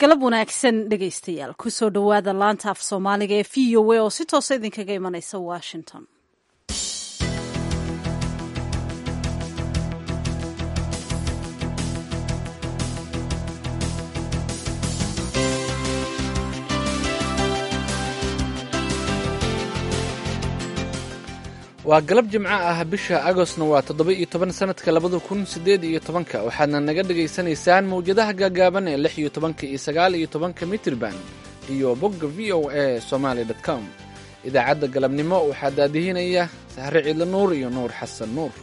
galab wanaagsan dhegaystayaal kusoo dhowaada laanta af soomaaliga ee v o a oo si toosa idinkaga imanaysa washington waa galab jimco ah bisha agostna waa toddoba iyo toban sanadka labada kun sideed iyo tobanka waxaadna naga dhagaysanaysaan mawjadaha gaagaaban ee lix iyo tobanka iyo sagaal iyo tobanka mitrban iyo bogga v o a somaali com idaacadda galabnimo waxaa daadihinaya sahre ciidla nuur iyo nuur xasan nuur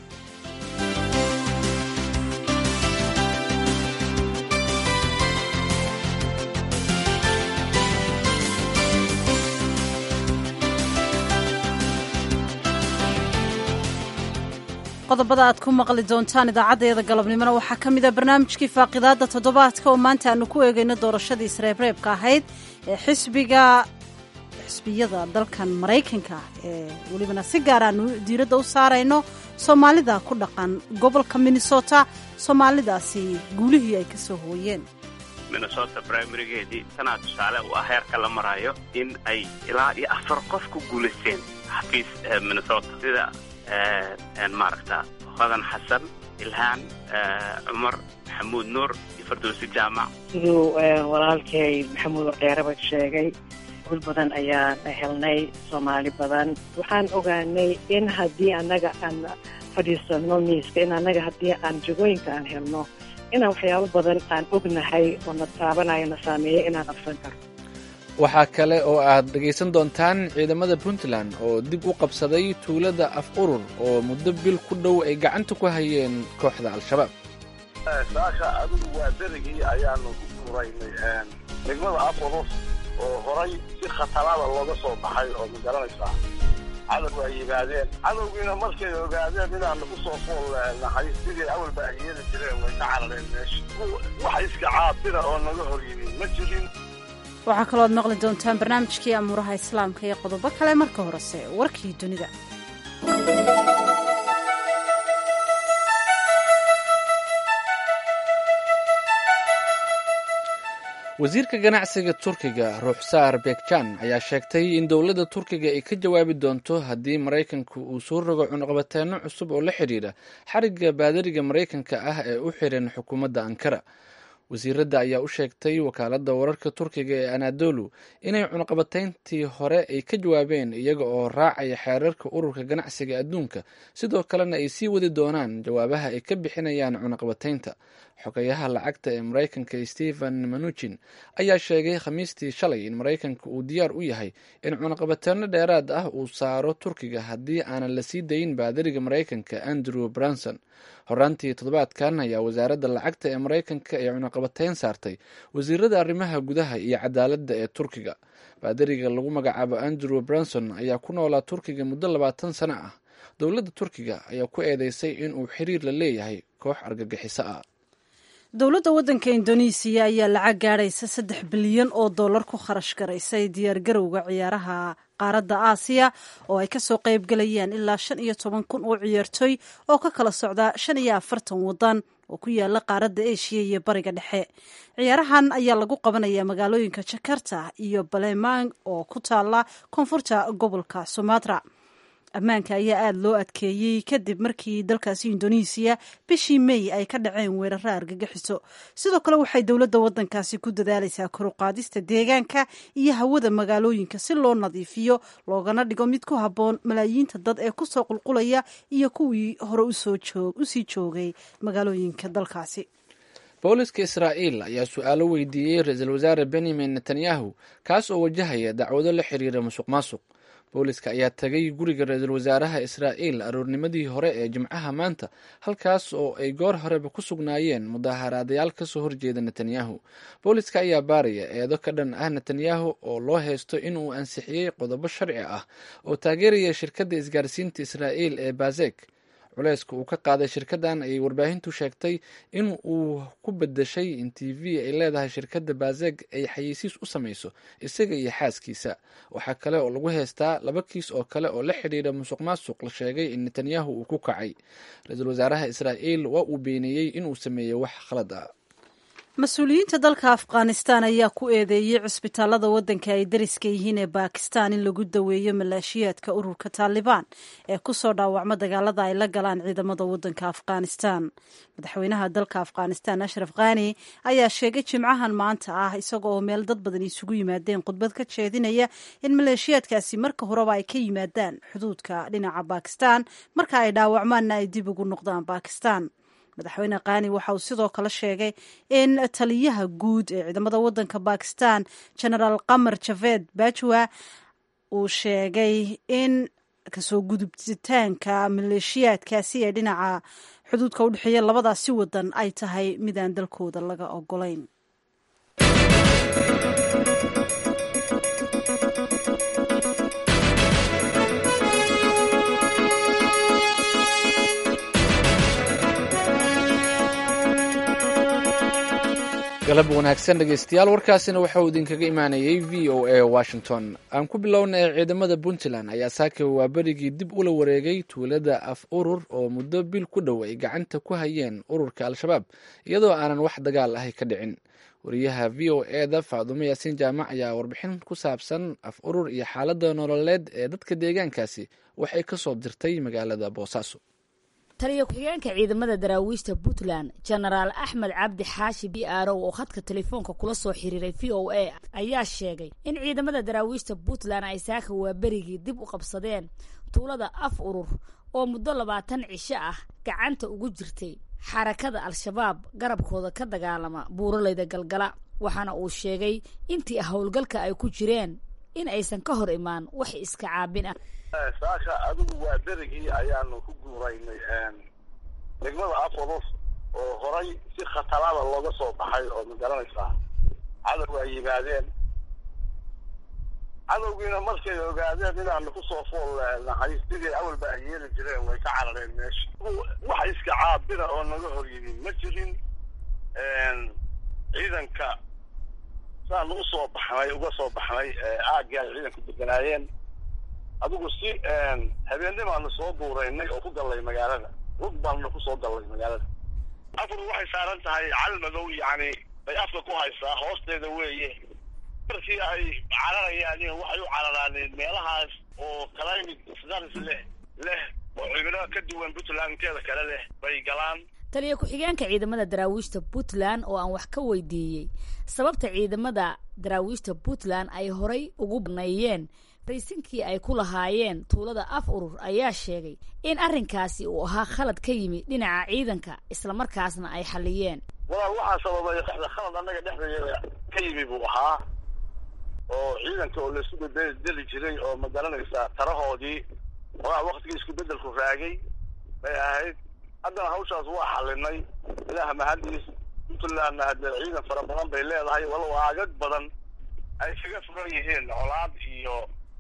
qodobada aad ku maqli doontaan idaacaddeeda galabnimona waxaa ka mid a barnaamijkii faaqidaadda toddobaadka oo maanta aanu ku eegayno doorashadii isreebreebka ahayd ee xisbiga xisbiyada dalkan maraykanka ee welibana si gaar aanu diiradda u saarayno soomaalida ku dhaqan gobolka minnesota soomaalidaasi guulihii ay ka soo hooyeen minnesota brimarygeedii tanaa tusaale u ah heerka la maraayo in ay ilaa iyo afar qof ku guulaysteen xafiis minnesota sida maaragta hodan xasan ilhaan cumar maxamuud nuur iyo fardowsi jaamac siduu walaalkay maxamuud waqeeraba sheegay gul badan ayaan helnay soomaali badan waxaan ogaanay in haddii annaga aan fadhiisano miiska in annaga haddii aan jagooyinka aan helno inaan waxyaabo badan aan ognahay oo na taabanayo na saameeya inaan qabsan karno waxaa kale oo aad dhegaysan doontaan ciidamada puntland oo dib u qabsaday tuulada af urur oo muddo bil ku dhow ay gacanta ku hayeen kooxda al-shabaab saasha adigu waa berigii ayaanu ku furaynay degmada af urur oo horay si khatarada looga soo baxay oo ma garanaysaa cadowgu ay yimaadeen cadowgiina markay ogaadeen inaanu ku soo fool nahay sidii awalba ay yeeli jireen way ka carareen meesha wax iska caabira oo naga hor yimin ma jirin waxaa kaloo aad maqli doontaan barnaamijkii amuuraha islaamka iyo qodobo kale marka horese warkii dunida wasiirka ganacsiga turkiga ruuxsaar bekjan ayaa sheegtay in dowladda turkiga ay ka jawaabi doonto haddii maraykanku uu soo rogo cunuqabateenno cusub oo la xidhiidha xarigga baadariga maraykanka ah ee u xiran xukuumadda ankara wasiiradda ayaa u sheegtay wakaaladda wararka turkiga ee anadolu inay cunuqabatayntii hore ay ka jawaabeen iyaga oo raacaya xeerarka ururka ganacsiga adduunka sidoo kalena ay sii wadi doonaan jawaabaha ay ka bixinayaan cunuqabataynta xogayaha lacagta ee maraykanka stephen manuchin ayaa sheegay khamiistii shalay in maraykanka uu diyaar u yahay in cunuqabateeno dheeraad ah uu saaro turkiga haddii aanan la sii dayin baadariga maraykanka andrew branson horaantii toddobaadkan ayaa wasaaradda lacagta ee maraykanka ee cunuqabateyn saartay wasiirada arrimaha gudaha iyo cadaaladda ee turkiga baadariga lagu magacaabo andrew branson ayaa ku noolaa turkiga muddo labaatan sano ah dowladda turkiga ayaa ku eedeysay inuu xiriir la leeyahay koox argagixiso ah dowladda waddanka indonesiya ayaa lacag gaadhaysa saddex bilyan oo dollar ku kharash garaysay diyaargarowga ciyaaraha qaaradda aasiya oo ay kasoo qayb galayaan ilaa shan iyo toban kun oo ciyaartooy oo ka kala socda shan iyo afartan waddan oo ku yaala qaaradda eshiya iyo bariga dhexe ciyaarahan ayaa lagu qabanayaa magaalooyinka jakarta iyo balemang oo ku taala koonfurta gobolka sumatra ammaanka ayaa aada loo adkeeyey kadib markii dalkaasi indonesiya bishii mey ay ka dhaceen weeraro argagixiso sidoo kale waxay dowladda waddankaasi ku dadaalaysaa koruqaadista deegaanka iyo hawada magaalooyinka si loo nadiifiyo loogana dhigo mid ku habboon malaayiinta dad ee kusoo qulqulaya iyo kuwii hore usii joogay magaalooyinka dalkaasi booliska israa'iil ayaa su-aalo weydiiyey ra-iisul wasaare benyamin netanyahu kaas oo wajahaya dacwado la xiriira musuq maasuq booliska ayaa tagay guriga ra-iisul wasaaraha israa'iil aroornimadii hore ee jimcaha maanta halkaas oo ay goor horeba ku sugnaayeen mudaaharaadayaal kasoo horjeeda netanyahu booliska ayaa baaraya eedo ka dhan ah netanyahu oo loo haysto inuu ansixiyey qodobo sharci ah oo taageeraya shirkadda isgaarsiinta israa'iil ee bazek culeyska uu ka qaaday shirkaddan ayay warbaahintu sheegtay in uu ku bedeshay in t v ay leedahay shirkadda bazeg ay xayeysiis u samayso isaga iyo xaaskiisa waxaa kale oo lagu heystaa laba kiis oo kale oo la xidhiidha musuq maasuq la sheegay in netanyahu uu ku kacay ra-iisul wasaaraha israa'iil waa uu beeniyey inuu sameeyey wax khalad ah mas-uuliyiinta dalka afghanistan ayaa ku eedeeyey cusbitaalada waddanka ay dariska yihiin ee baakistan in lagu daweeyo maleeshiyaadka ururka taalibaan ee kusoo dhaawacma dagaalada ay la galaan ciidamada waddanka afghanistan madaxweynaha dalka afghanistan ashraf khani ayaa sheegay jimcahan maanta ah isaga oo meel dad badan isugu yimaadeen khudbad ka jeedinaya in maleeshiyaadkaasi marka horeba ay ka yimaadaan xuduudka dhinaca baakistan marka ay dhaawacmaanna ay dib ugu noqdaan baakistan madaxweyne khani waxa uu sidoo kale sheegay in taliyaha guud ee ciidamada waddanka bakistan genaraal qamar javed bajwa uu sheegay in kasoo gudubitaanka maleeshiyaadkaasi ee dhinaca xuduudka u dhexeeya labadaasi wadan ay tahay midaan dalkooda laga ogolayn galab wanaagsan dhegeystayaal warkaasina waxa uu idinkaga imaanayay v o a washington aan ku bilownay ciidamada puntland ayaa saaka waaberigii dib ula wareegay tuulada af urur oo muddo bil ku dhow ay gacanta ku hayeen ururka al-shabaab iyadoo aanan wax dagaal ahi ka dhicin wariyaha v o eda faadumo yaasiin jaamac ayaa warbixin ku saabsan af urur iyo xaalada nololeed ee dadka deegaankaasi waxay ka soo dirtay magaalada boosaaso taliya ku-xigeenka ciidamada daraawiishta puntland genaraal axmed cabdi xaashi b arow oo khadka telefoonka kula soo xiriiray v o a ayaa sheegay in ciidamada daraawiishta puntland ay saaka waaberigii dib u qabsadeen tuulada af urur oo muddo labaatan cisho ah gacanta ugu jirtay xarakada al-shabaab garabkooda ka dagaalama buuraleyda galgala waxaana uu sheegay intii howlgalka ay ku jireen in aysan ka hor imaan wax iska caabin ah saaka adigu waa berigii ayaanu ku guuraynay degmada afurus oo horay si khatarada looga soo baxay oo ma garanaysaa cadow ay yimaadeen cadowgiina markay ogaadeen inaanu kusoo fool nahay sidii awalba ay yeeli jireen way ka carareen meesha wax iska caabina oo naga hor yimi ma jirin ciidanka saanu usoo baxnay uga soo baxnay aagii ay ciidanku deganaayeen adigu si habeennimaanu soo duuraynay oo ku gallay magaalada rug baanuna kusoo gallay magaalada afur waxay saaran tahay cal madow yacni bay afka ku haysaa hoosteeda weeye markii ay cararayaan waxay u cararaaneen meelahaas oo climate stars leh leh oo cimilo ka duwan puntland inteeda kale leh bay galaan taliya ku-xigeenka ciidamada daraawiishta puntland oo aan wax ka weydiiyey sababta ciidamada daraawiishta puntland ay horay ugu baneeyeen raysinkii ay ku lahaayeen tuulada af urur ayaa sheegay in arrinkaasi uu ahaa khalad ka yimi dhinaca ciidanka islamarkaasna ay xalliyeen walaal waxaa sababay khalad annaga dhexdeeda ka yimi buu ahaa oo ciidanka oo laisu bedeli jiray oo ma garanaysaa tarahoodii waa waktigii isku bedelku raagay bay ahayd haddana hawshaas waa xalinay ilaah mahadiis puntlandna hadee ciidan fara badan bay leedahay walow aagag badan ay kaga furan yihiin colaad iyo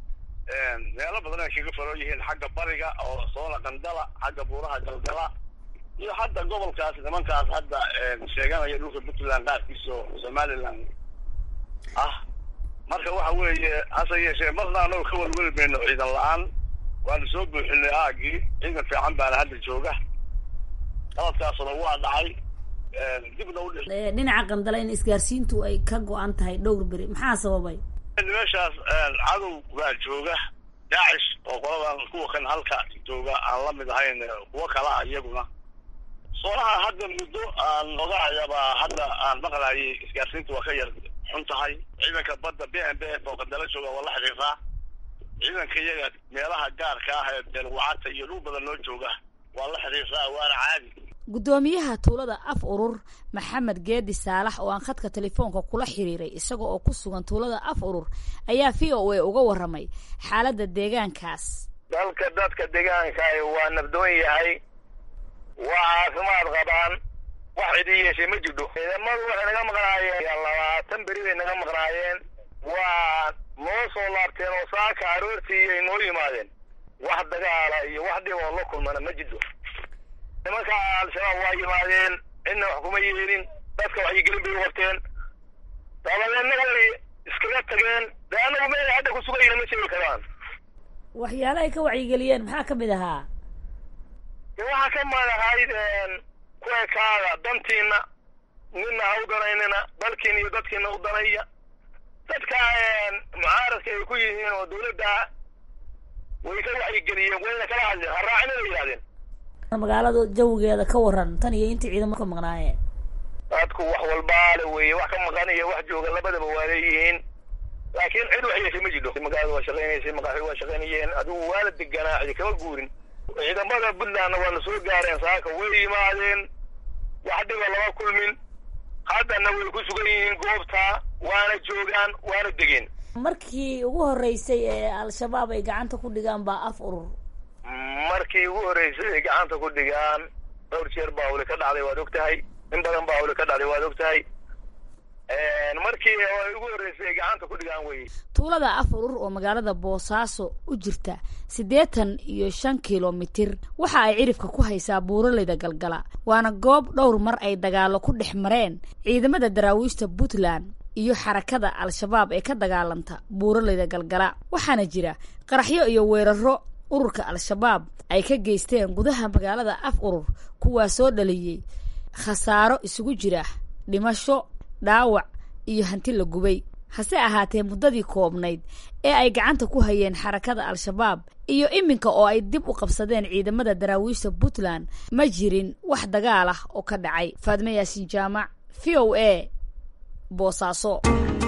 meelo badan ay kaga furan yihiin xagga bariga oo soona qandala xagga buuraha galgala iyo hadda gobolkaas nimankaas hadda sheeganaya dhulka puntland qaarkiisa oo somaliland ah marka waxa weeye hase yeeshee marna anagu ka welweli mayno ciidan la-aan waanu soo buuxinay aagii ciidan fiican baana hadda jooga qaladkaasuna waa dhacay dibna u dhinaca qandala in isgaarsiintu ay ka go-an tahay dhowr beri maxaa sababay meeshaas cadow baa jooga daacish oo qoladan kuwa kan halka jooga aan la mid ahayn kuwo kala ah iyaguna soonaha hadda muddo aan ogaayabaa hadda aan maqlayay isgaarsiintu waa ka yar xun tahay ciidanka badda b m b f oo qandala jooga waa la xiriiraa ciidanka iyaga meelaha gaarka ah ee beelwacata iyo dhul badan loo jooga waa la xiriiraa waana caadi guddoomiyaha tuulada af urur maxamed geedi saalax oo aan khadka telefoonka kula xiriiray isaga oo ku sugan tuulada af urur ayaa v o a uga warramay xaaladda deegaankaas dalka dadka deegaanka waa nabdoon yahay waa caafimaad qabaan wax cidii yeeshay ma jidho ciidamadu waxay naga maqnaayeen labaatan beri bay naga maqnaayeen waa noo soo laabteen oo saaka aroortii ay noo yimaadeen wax dagaala iyo wax dhib oo la kulmana ma jidho nimanka al-shabaab waa yimaadeen cidna wax kuma yeelin dadka waxyigelin bay u qabteen dabadeedna way iskaga tageen dee anagu meel hadda ku sugayna ma sheegi karaan waxyaala ay ka wacyigeliyeen maxaa ka mid ahaa de waxaa ka mid ahayd kuwekaada dantiina nina ha u danaynin daneynina dalkiina iyo dadkiina u danaya dadka mucaaradka ay ku yihiin oo dawladda way ka wacyigeliyeen wayna kala hadleen ha raacina la yidhahdeen magaalada jawigeeda ka waran tan iyo intii ciidamo ka maqnaayeen dadku wax walbaale weeye wax ka maqan iyo wax jooga labadaba waa leeyihiin laakiin cid wax yeeshay ma jidho magaalada waa shaqaynaysay maqaaxi waa shaqaynayeen adigu waa la deganaa cidi kama guurin ciidamada puntlandna waana soo gaareen saaka way yimaadeen wax dhiba lama kulmin haddana way ku sugan yihiin goobta waana joogaan waana degeen markii ugu horreysay ee al-shabaab ay gacanta ku dhigaan baa af urur markii ugu horreysay ay gacanta ku dhigaan dhowr jeer baa hawle ka dhacday waad og tahay in badan baa hawle ka dhacday waad og tahay markii ay ugu horreysay ay gacanta ku dhigaan wey tuulada af urur oo magaalada boosaaso u jirta siddeetan iyo shan kilomitir waxa ay cirifka ku haysaa buuraleyda galgala waana goob dhowr mar ay dagaalo ku dhex mareen ciidamada daraawiishta puntland iyo xarakada al-shabaab ee ka dagaalanta buuraleyda galgala waxaana jira qaraxyo iyo weeraro ururka al-shabaab ay ka geysteen gudaha magaalada af urur kuwaa soo dhaliyey khasaaro isugu jira dhimasho dhaawac iyo hanti la gubay hase ahaatee muddadii koobnayd ee ay gacanta ku hayeen xarakada al-shabaab iyo iminka oo ay dib u qabsadeen ciidamada daraawiishta puntland ma jirin wax dagaal ah oo ka dhacay faadme yaasiin jaamac v o a boosaaso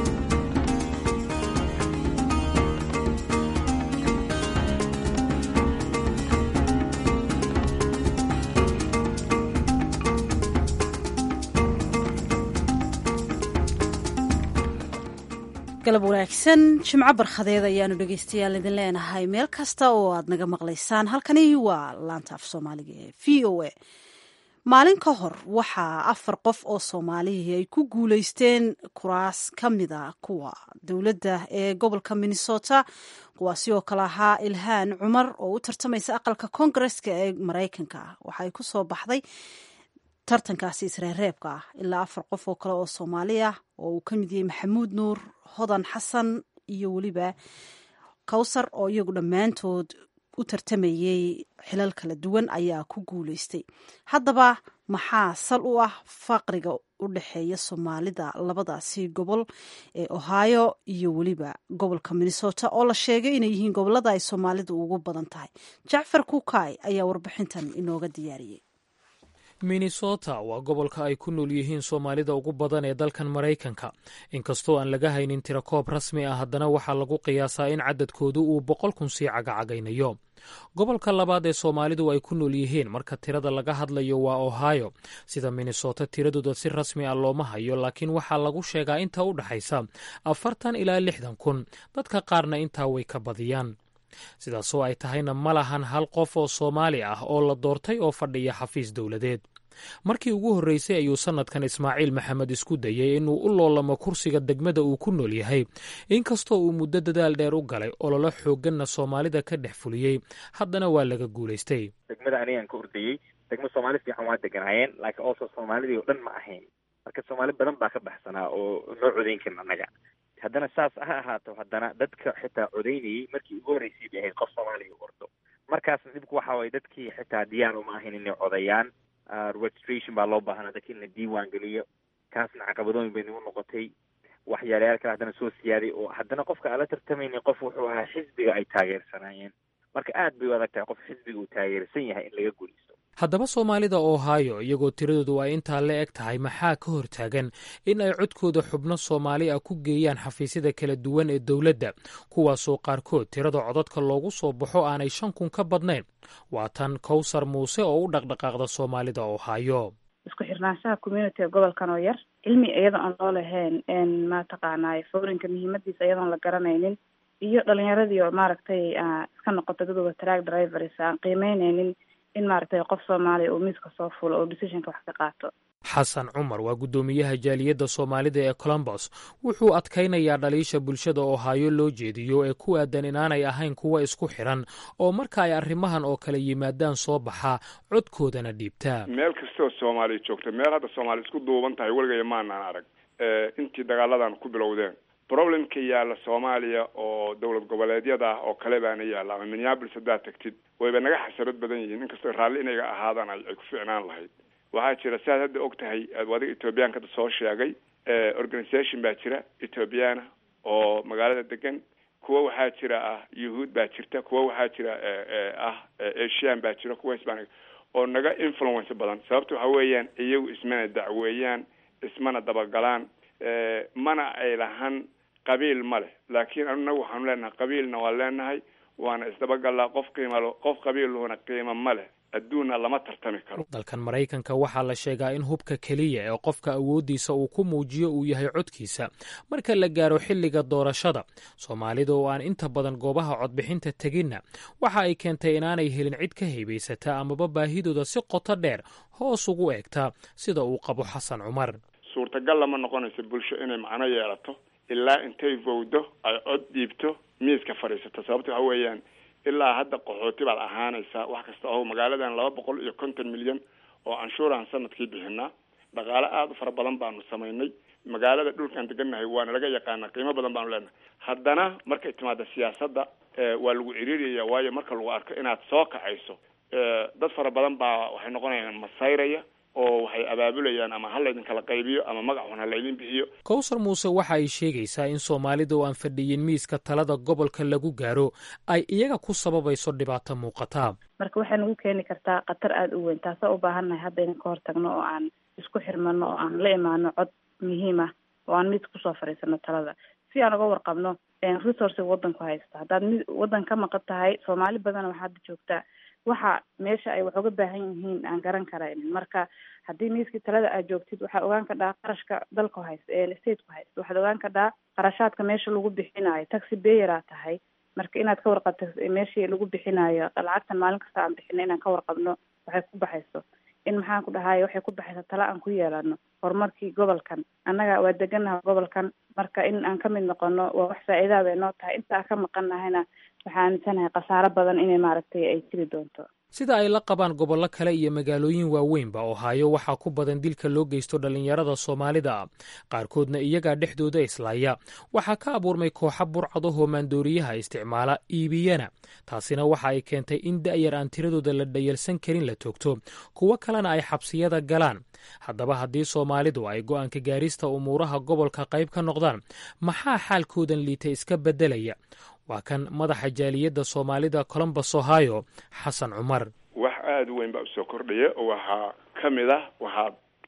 galab wanaagsan jimco barkhadeed ayaanu dhegeystayaal idin leenahay meel kasta oo aad naga maqlaysaan halkani waa laanta af soomaaliga ee v o a maalin ka hor waxaa afar qof oo soomaalihii ay ku guuleysteen kuraas ka mida kuwa dowladda ee gobolka minnesota kuwaasi oo kale ahaa ilhaan cumar oo u tartamaysa aqalka koongareska ee maraykanka waxaay ku soo baxday tartankaasi isreereebka ah ilaa afar qof oo kale oo soomaali ah oo uu ka mid yahay maxamuud nuur hodan xasan iyo weliba kawsar oo iyagu dhammaantood u tartamayey xilal kala duwan ayaa ku guuleystay haddaba maxaa sal u ah faqriga u dhexeeya soomaalida labadaasi gobol ee ohio iyo weliba gobolka minnesota oo la sheegay inay yihiin gobolada ay soomaalidu ugu badan tahay jacfar kukay ayaa warbixintan inooga diyaariyey minnesota waa gobolka ay ku nool yihiin soomaalida ugu badan ee dalkan maraykanka inkastoo aan laga haynin tirakoob rasmi ah haddana waxaa lagu qiyaasaa in cadadkoodu uu boqol kun sii cagacagaynayo gobolka labaad ee soomaalidu ay ku nool yihiin marka tirada laga hadlayo waa ohio sida minnesota tiradooda si rasmi ah looma hayo laakiin waxaa lagu sheegaa inta u dhexaysa afartan ilaa lixdan kun dadka qaarna intaa way ka badiyaan sidaasoo ay tahayna ma lahan hal qof oo soomaali ah oo la doortay oo fadhiya xafiis dowladeed markii ugu horreysay ayuu sannadkan ismaaciil maxamed isku dayey inuu u loolamo kursiga degmada uu ku nool yahay inkastoo uu muddo dadaal dheer u galay ololo xoogganna soomaalida ka dhex fuliyey haddana waa laga guulaystay degmada anigaan ka ordayey degmo soomaali fiican waa deganaayeen laakiin also soomaalidii oo dhan ma ahayn marka soomaali badan baa ka baxsanaa oo noo codayn karin annaga haddana saas ha ahaato haddana dadka xitaa codaynayey markii ugu horreysay bay ahayd qof soomaaliya u ordo markaasna dhibku waxa waye dadkii xitaa diyaar uma ahayn inay codayaan registration baa loo baahnaa dadki in la diiwaan geliyo kaasna caqabadooyin bay nagu noqotay waxyaalayaal kale haddana soo siyaaday oo haddana qofka aan la tartamaynin qof wuxuu ahaa xisbiga ay taageersanaayeen marka aad bay u adag tahay qof xisbiga uu taageersan yahay in laga guulaysto haddaba soomaalida ohio iyagoo tiradoodu ay intaa la eg tahay maxaa ka hortaagan in ay codkooda xubno soomaali ah ku geeyaan xafiisyada kala duwan ee dowladda kuwaasoo qaarkood tirada codadka loogu soo baxo aanay shan kun ka badnayn waa tan kowsar muuse oo u dhaqdhaqaaqda soomaalida ohio isku xirnaanshaha communitiga gobolkan oo yar cilmi iyadoo aan loo lahayn mataqaanay foorinka muhiimadiisa iyadoon la garanaynin iyo dhalinyaradii oo maaragtay iska noqota dadooda track drivers aan qiimeyneynin in maaragtay qof soomaaliya uu miiska soo fulo oo decisionka wax ka qaato xasan cumar waa guddoomiyaha jaaliyadda soomaalida ee colombos wuxuu adkaynayaa dhaliisha bulshada ohaayo loo jeediyo ee ku aadan inaanay ahayn kuwa isku xiran oo marka ay arrimahan oo kale yimaadaan soo baxaa codkoodana dhiibtaa meel kastoo soomaaliya joogta meel hadda soomaaliya isku duuban tahay weligaya maanaan arag intii dagaaladan ku bilowdeen problemka yaalla soomaaliya oo dowlad goboleedyada ah oo kale baana yaalla ama minneapolis haddaad tagtid wayba naga xasarad badan yihiin inkastoo raalli inaga ahaadaan ay ku ficnaan lahayd waxaa jira siaad hadda og tahay adiga ethoobiyaanka hadda soo sheegay organisation baa jira ethoobiyaana oo magaalada degan kuwa waxaa jira ah yuhuud baa jirta kuwa waxaa jira ah asian baa jira kuwa hispanic oo naga influence badan sababta waxa weeyaan iyagu ismana dacweeyaan ismana dabagalaan mana ay lahan qabiil ma leh laakiin anagu waxaanu leenahay qabiilna waa leenahay waana isdabagalaa qof qiimalo qof qabiilhuna qiimo ma leh adduunna lama tartami karo dalkan maraykanka waxaa la sheegaa in hubka keliya ee qofka awooddiisa uu ku muujiyo uu yahay codkiisa marka la gaaro xilliga doorashada soomaalida oo aan inta badan goobaha codbixinta teginna waxa ay keentay inaanay helin cid ka haybaysata amaba baahidooda si qoto dheer hoos ugu eegtaa sida uu qabo xasan cumar suurtagal lama noqonayso bulsho inay macno yeelato ilaa intay vowdo ay cod dhiibto miiska fadhiisato sababta waxa weeyaan ilaa hadda qaxooti baad ahaanaysaa wax kasta oo magaaladan laba boqol iyo konton milyan oo canshuuraan sanadkii bixinaa dhaqaale aada u fara badan baanu samaynay magaalada dhulkaan degannahay waana laga yaqaana qiimo badan baanu leenahay haddana markay timaada siyaasadda waa lagu ciriiriyaya waayo marka lagu arko inaad soo kacayso dad fara badan baa waxay noqonayaan masayraya oo waxay abaabulayaan ama ha laydin kala qaybiyo ama magac xun ha laydin bixiyo kowsar muuse waxa ay sheegaysaa in soomaalida oo aan fadhiyin miiska talada gobolka lagu gaaro ay iyaga ku sababayso dhibaato muuqata marka waxay nagu keeni kartaa khatar aada u weyn taasoo u baahannahay hadda inan ka hortagno oo aan isku xirmano oo aan la imaano cod muhiim ah oo aan mid kusoo fadhiisano talada si aan uga warqabno resourciga waddanku haysta haddaad mid waddan ka maqan tahay soomaali badana waxaa hadda joogtaa waxa meesha ay wax uga baahan yihiin aan garan karaynin marka haddii miiskii talada aad joogtid waxaa ogaan kadhaa qarashka dalku haysta ee stateku haysta waxaad ogaan kadhaa qarashaadka meesha lagu bixinayo taxi bayeraa tahay marka inaad ka warqabto meeshii lagu bixinayo lacagtan maalin kasta aan bixino inaan ka warqabno waxay ku baxayso in maxaan ku dhahay waxay ku baxaysa tala aan ku yeelano horumarkii gobolkan annaga waa deganaha gobolkan marka in aan ka mid noqono waa wax faa-iidaa bay noo tahay inta aan ka maqan nahayna waxaa aaminsanahay khasaaro badan inay maaragtay ay jiri doonto sida ay la qabaan gobollo kale iyo magaalooyin waaweynba ohaayo waxaa ku badan dilka loo geysto dhallinyarada soomaalida ah qaarkoodna iyagaa dhexdooda islaaya waxaa ka abuurmay kooxa burcado hoomaandooriyaha isticmaala iibiyana taasina waxa ay keentay in da'yar aan tiradooda la dhayalsan karin la toogto kuwo kalena ay xabsiyada galaan haddaba haddii soomaalidu ay go'aanka gaarista umuuraha gobolka qayb ka noqdaan maxaa xaalkoodan liita iska beddelaya waa kan madaxa jaaliyadda soomaalida colombus ohio xasan cumar wax aada u weyn baa usoo kordhaya oo waxaa ka mid ah waxaa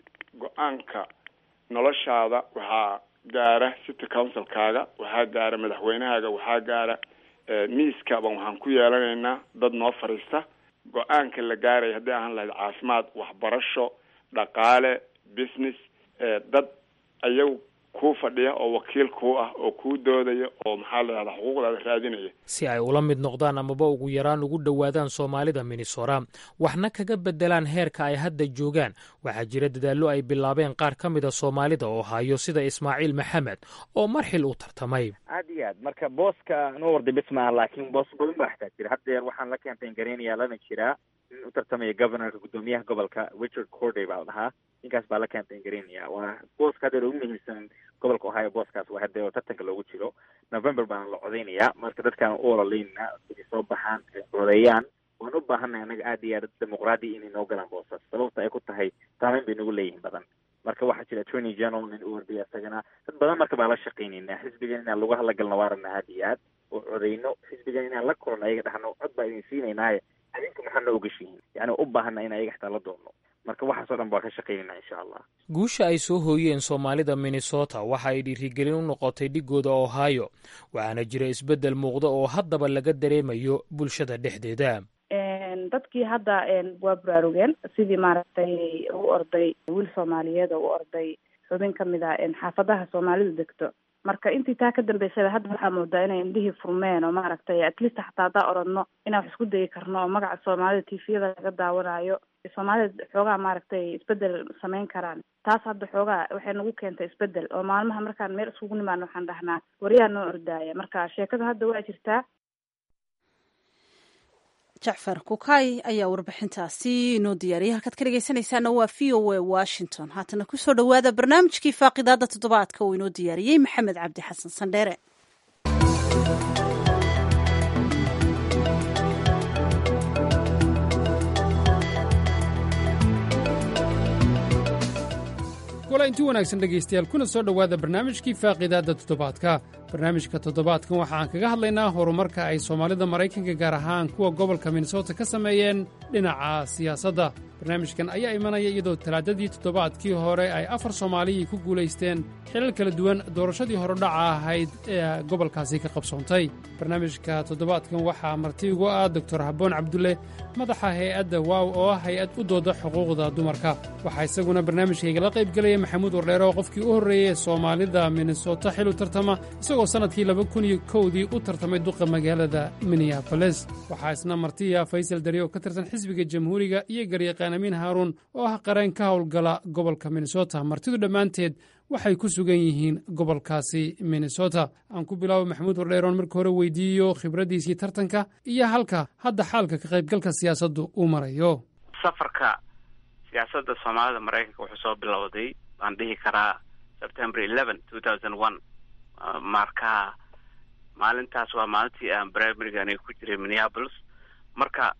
go-aanka noloshaada waxaa gaara city councilkaaga waxaa gaara madaxweynahaaga waxaa gaara miiskaaban waxaan ku yeelanaynaa dad noo fadhiista go-aanka la gaaraya haddii ahaan lahayd caafimaad waxbarasho dhaqaale business dad ayagu kuu fadhiya oo wakiil kuu ah oo kuu doodaya oo maxaa la yidhahdaa xuquuqdaada raadinaya si ay ula mid noqdaan amaba ugu yaraan ugu dhowaadaan soomaalida minnesota waxna kaga beddelaan heerka ay hadda joogaan waxaa jira dadaallo ay bilaabeen qaar ka mida soomaalida oo hayo sida ismaaciil maxamed oo marxil u tartamay aad iyo aad marka booska noo warday bis maaha laakiin boos badan baa xitaa jira haddeer waxaan la campaign gareynayaa lana jiraa in u tartamaya governorka guddoomiyaha gobolka richard corday baa la dhahaa ninkaas baa la campaign garaynaya waa booska haddeer ugu muhiimsan gobolka ohio booskaas waa haddeer oo tartanka loogu jiro november baana la codeynayaa marka dadkaan u ololeyna inay soo baxaan ay codeeyaan waan u baahanay annaga aad iyo aad dimuqraadi inay noo galaan boosas sababta ay ku tahay saameyn bay nagu leeyihiin badan marka waxaa jira attorney general nin u ordaya isagana dad badan marka baa la shaqaynaynaa xisbigan inaan lagu hadlagalno waa rabnaa aad iyo aad oo codeyno xisbigan inaan la korno ayaga dhahno cod baa idin siinaynaaye adinku maxaa noo ogashihiin yani u baahana in ayaga xitaa la doonno marka waxaasoo dhan baa ka shaqaynayna insha allah guusha ay soo hooyeen soomaalida minnesota waxa ay dhiirigelin u noqotay dhigooda ohio waxaana jira isbeddel muuqda oo haddaba laga dareemayo bulshada dhexdeeda dadkii hadda waa baraarugeen sidii maaragtay ugu orday wiil soomaaliyeed oo u orday xubin kamid ah xaafadaha soomaalidu degto marka intii taa ka dambeysaba hadda waxaa moodaa inay indhihii furmeen oo maaragtay atleast xataa haddaa oradno inaan wax isku dayi karno oo magaca soomaalida tviyada laga daawanayo soomaalida xoogaa maaragtay isbedel samayn karaan taas hadda xoogaa waxay nagu keentay isbedel oo maalmaha markaan meel iskugu nimaano waxaan dhahnaa waryaa noo ordaaya marka sheekada hadda waa jirtaa jacfar kukay ayaa warbixintaasi inoo diyaariyay halkaad ka dhegeysanaysaana waa v o a washington haatana kusoo dhowaada barnaamijkii faaqidaada toddobaadka uu inoo diyaariyey maxamed cabdi xasan sandheere kula inti wanaagsan dhegaystayaal kuna soo dhowaada barnaamijkii faaqiidaadda toddobaadka barnaamijka toddobaadkan waxa aan kaga hadlaynaa horumarka ay soomaalida maraykanka gaar ahaan kuwa gobolka minnesota ka sameeyeen dhinaca siyaasadda barnaamijkan ayaa imanaya iyadoo talaadadii toddobaadkii hore ay afar soomaaliyii ku guulaysteen xilal kala duwan doorashadii horodhaca ahayd ee gobolkaasi ka qabsoontay barnaamijka toddobaadkan waxaa marti ugu ah doktor habboon cabdulle madaxa hay-adda waaw oo ah hay-ad u dooda xuquuqda dumarka waxaa isaguna barnaamijkaygala qaybgelaya maxamuud wardheere oo qofkii u horreeyey soomaalida minnesota xil u tartama isagoo sannadkii laba kun iyo kowdii u tartamay duqa magaalada minneaboles waxaa isna martiya faysal dari oo ka tirsan xisbiga jamhuuriga iyo garyaqaan amiin haaruun oo ah qareen ka howlgala gobolka minnesota martidu dhammaanteed waxay ku sugan yihiin gobolkaasi minnesota aan ku bilaabo maxamuud wardheeroon marka hore weydiiyo khibraddiisii tartanka iyo halka hadda xaalka ka qaybgalka siyaasaddu uu marayo safarka siyaasadda soomaalida maraykanka wuxuu soo bilowday baan dhihi karaa september eleven two thousand one marka maalintaas waa maalintii aan primariga aniga ku jiray minneapolis marka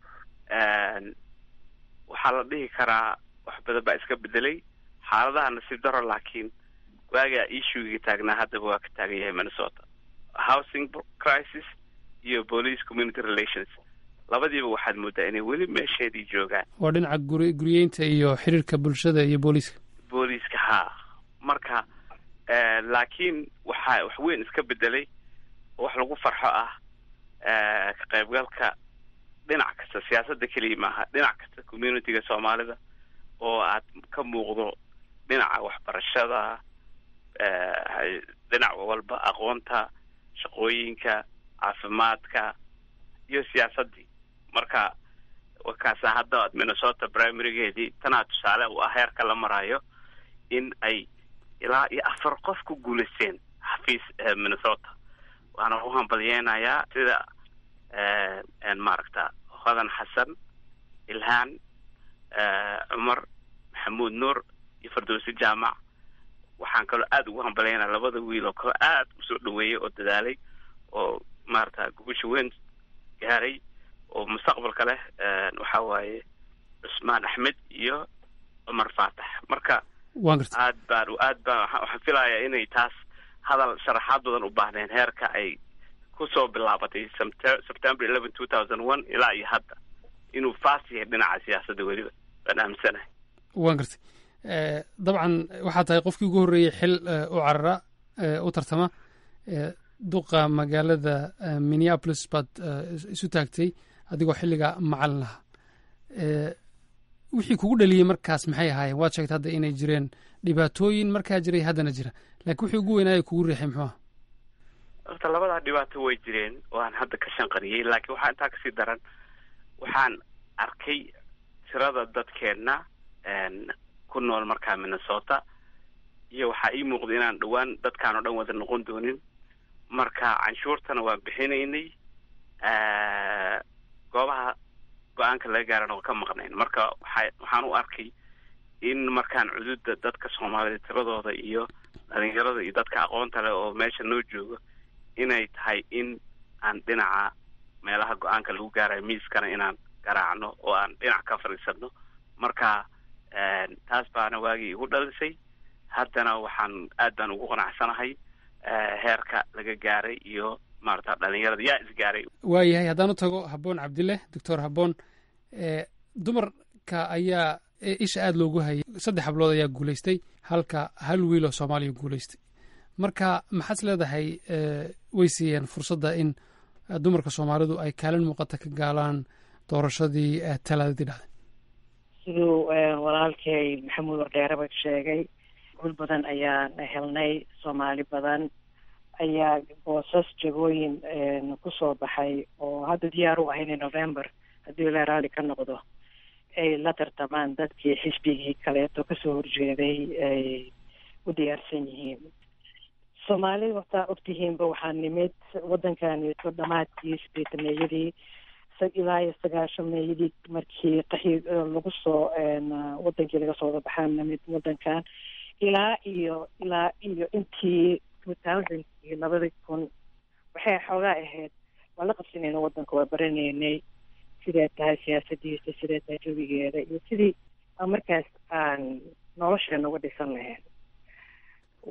waxaa la dhihi karaa wax badan baa iska bedelay xaaladaha nasiib daro laakiin waagaa issuegii taagnaa haddaba waa ka taagan yahay minnesota housing crisis iyo police community relations labadiiba waxaad moodaa inay weli meesheedii joogaan waa dhinaca guri guriyeynta iyo xiriirka bulshada iyo booliiska booliiska haa marka laakiin waxaa wax weyn iska bedelay oo wax lagu farxo ah ka qaybgalka dhinac kasta siyaasadda keliya maaha dhinac kasta communityga soomaalida oo aad ka muuqdo dhinaca waxbarashada dhinac walba aqoonta shaqooyinka caafimaadka iyo siyaasaddii marka wakaasa hadda minnesota primarigeedii tanaa tusaale u ah heerka la marayo in ay ilaa iyo afar qof ku guulaysteen xafiis minnesota waana u hambalyeynayaa sida maaragta hodan xasan ilhaan cumar maxamuud nuur iyo fardowsi jaamac waxaan kaloo aada ugu hambalyeynaya labada wiil oo kaloo aada usoo dhaweeyey oo dadaalay oo maarata gubasha weyn gaaray oo mustaqbalka leh waxa waaye cusmaan axmed iyo cumar faatax marka aad baan aad baan waxaan filayaa inay taas hadal sharaxaad badan u baahneen heerka ay kusoo bilaabatay september eleven two thousand one ilaa iyo hadda inuu faas yahay dhinaca siyaasadda weliba baan aaminsanahay waan gartay dabcan waxaa tahay qofkii ugu horreeyey xil u carara u tartama duqa magaalada minneapolis baad isu taagtay adigoo xilliga macalin aha wixii kugu dhaliyey markaas maxay ahaayeen waad sheegtay hadda inay jireen dhibaatooyin markaa jiray haddana jira laakiin wixii ugu weynaayo kugu riixay muxuu ah horta labadaa dhibaato way jireen oo aan hadda ka shanqariyey laakiin waxaa intaa kasii daran waxaan arkay tirada dadkeenna ku nool markaa minnesota iyo waxaa ii muuqda inaan dhowaan dadkaan oo dhan wada noqon doonin marka canshuurtana waan bixinaynay goobaha go-aanka laga gaarana waa ka maqnayn marka waxa waxaan u arkay in markaan cududa dadka soomaalida tiradooda iyo dhalinyarada iyo dadka aqoonta leh oo meesha noo joogo inay tahay in aan dhinaca meelaha go-aanka lagu gaarayo miiskana inaan garaacno oo aan dhinac ka fadhiisano marka taas baana waagii igu dhalisay haddana waxaan aad baan ugu qanacsanahay heerka laga gaaray iyo maarata dhalinyarada yaa isgaaray waayahay haddaan u tago habboon cabdille doctor habboon dumarka ayaa isha aada loogu hayay saddex hablood ayaa guulaystay halka hal wiil oo soomaaliya guulaystay marka maxaad leedahay way siiyeen fursadda in dumarka soomaalidu ay kaalin muuqata ka gaalaan doorashadii talaadadii dhacday siduu walaalkay maxamuud ordheeraba sheegay gul badan ayaan helnay soomaali badan ayaa boosas jagooyin kusoo baxay oo hadda diyaar u ahayn november haddii la raali ka noqdo ay la tartamaan dadkii xisbigii kaleeto kasoo horjeeday ay u diyaarsan yihiin soomaalida wataa ogtihiinba waxaa nimid waddankaneeto dhamaadkii sideetameeyadii ilaa iyo sagaashameeyadii markii qaxi lagu soo wadankii laga soo wada baxaan nimid waddankan ilaa iyo ilaa iyo intii two thousandkii labadii kun waxay xoogaa ahayd waa la qabsanayna waddanka waa baranaynay siday tahay siyaasadiisa siday tahay jawigeeda iyo sidii markaas aan nolosheena uga dhisan lahayn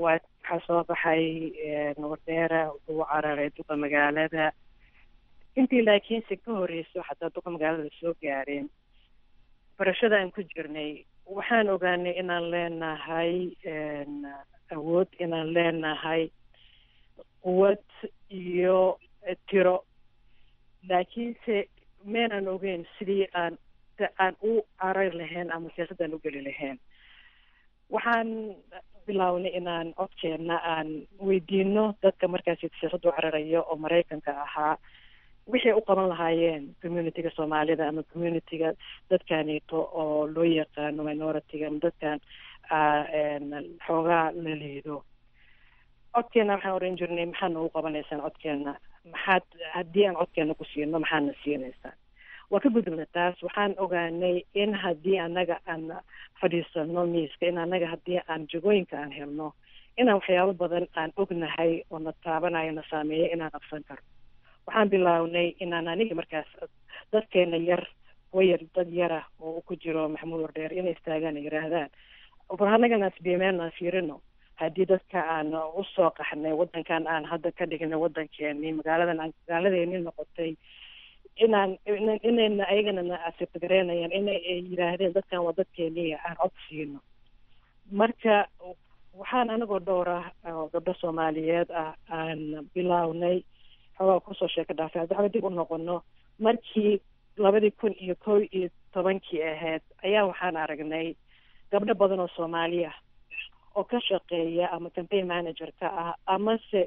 waa waxaa soo baxay wardheera uu cararay duqa magaalada intii laakiinse ka horeyso xataa duqa magaalada soo gaareen barashada aan ku jirnay waxaan ogaanay inaan leenahay awood inaan leenahay quwad iyo tiro laakiinse meenaan ogeyn sidii aan aan u carari lahayn ama siyaasadaan u geli lahayn waxaan bilownay inaan codkeenna aan weydiino dadka markaasi siyaasadda u cararayo oo maraykanka ahaa wixay u qaban lahaayeen communityga soomaalida ama communityga dadkaneeto oo loo yaqaano minority-ga ama dadkan xoogaa la liido codkeena waxaan oran jirnay maxaad noogu qabanaysaan codkeena maxaad haddii aan codkeena ku siino maxaadna siinaysaan waa ka gudubna taas waxaan ogaanay in haddii annaga aan fadhiisano miiska in annaga haddii aan jagooyinka aan helno inaan waxyaabo badan aan ognahay oo na taabanayo na saameeya inaan qabsan karno waxaan bilownay inaan aniga markaas dadkeena yar wayar dad yara oo ku jiro maxamuud wardheer inay istaagaan ay yidhaahdaan bal annagana asbiimeen aan fiirino haddii dadka aan usoo qaxnay wadankan aan hadda ka dhignay wadankeeni magaaladan aan magaaladeeni noqotay inaan inayna ayagana na asibtagareynayaan inay yidhaahdeen dadkan waa dadkeeniya aan cod siino marka waxaan anagoo dhowr ah oo gabdho soomaaliyeed ah aan bilownay xoogaa kusoo sheeka dhaafay haddi waxba dib u noqono markii labadii kun iyo kow iyo tobankii ahayd ayaa waxaan aragnay gabdho badan oo soomaali ah oo ka shaqeeya ama campaign manager ka ah amase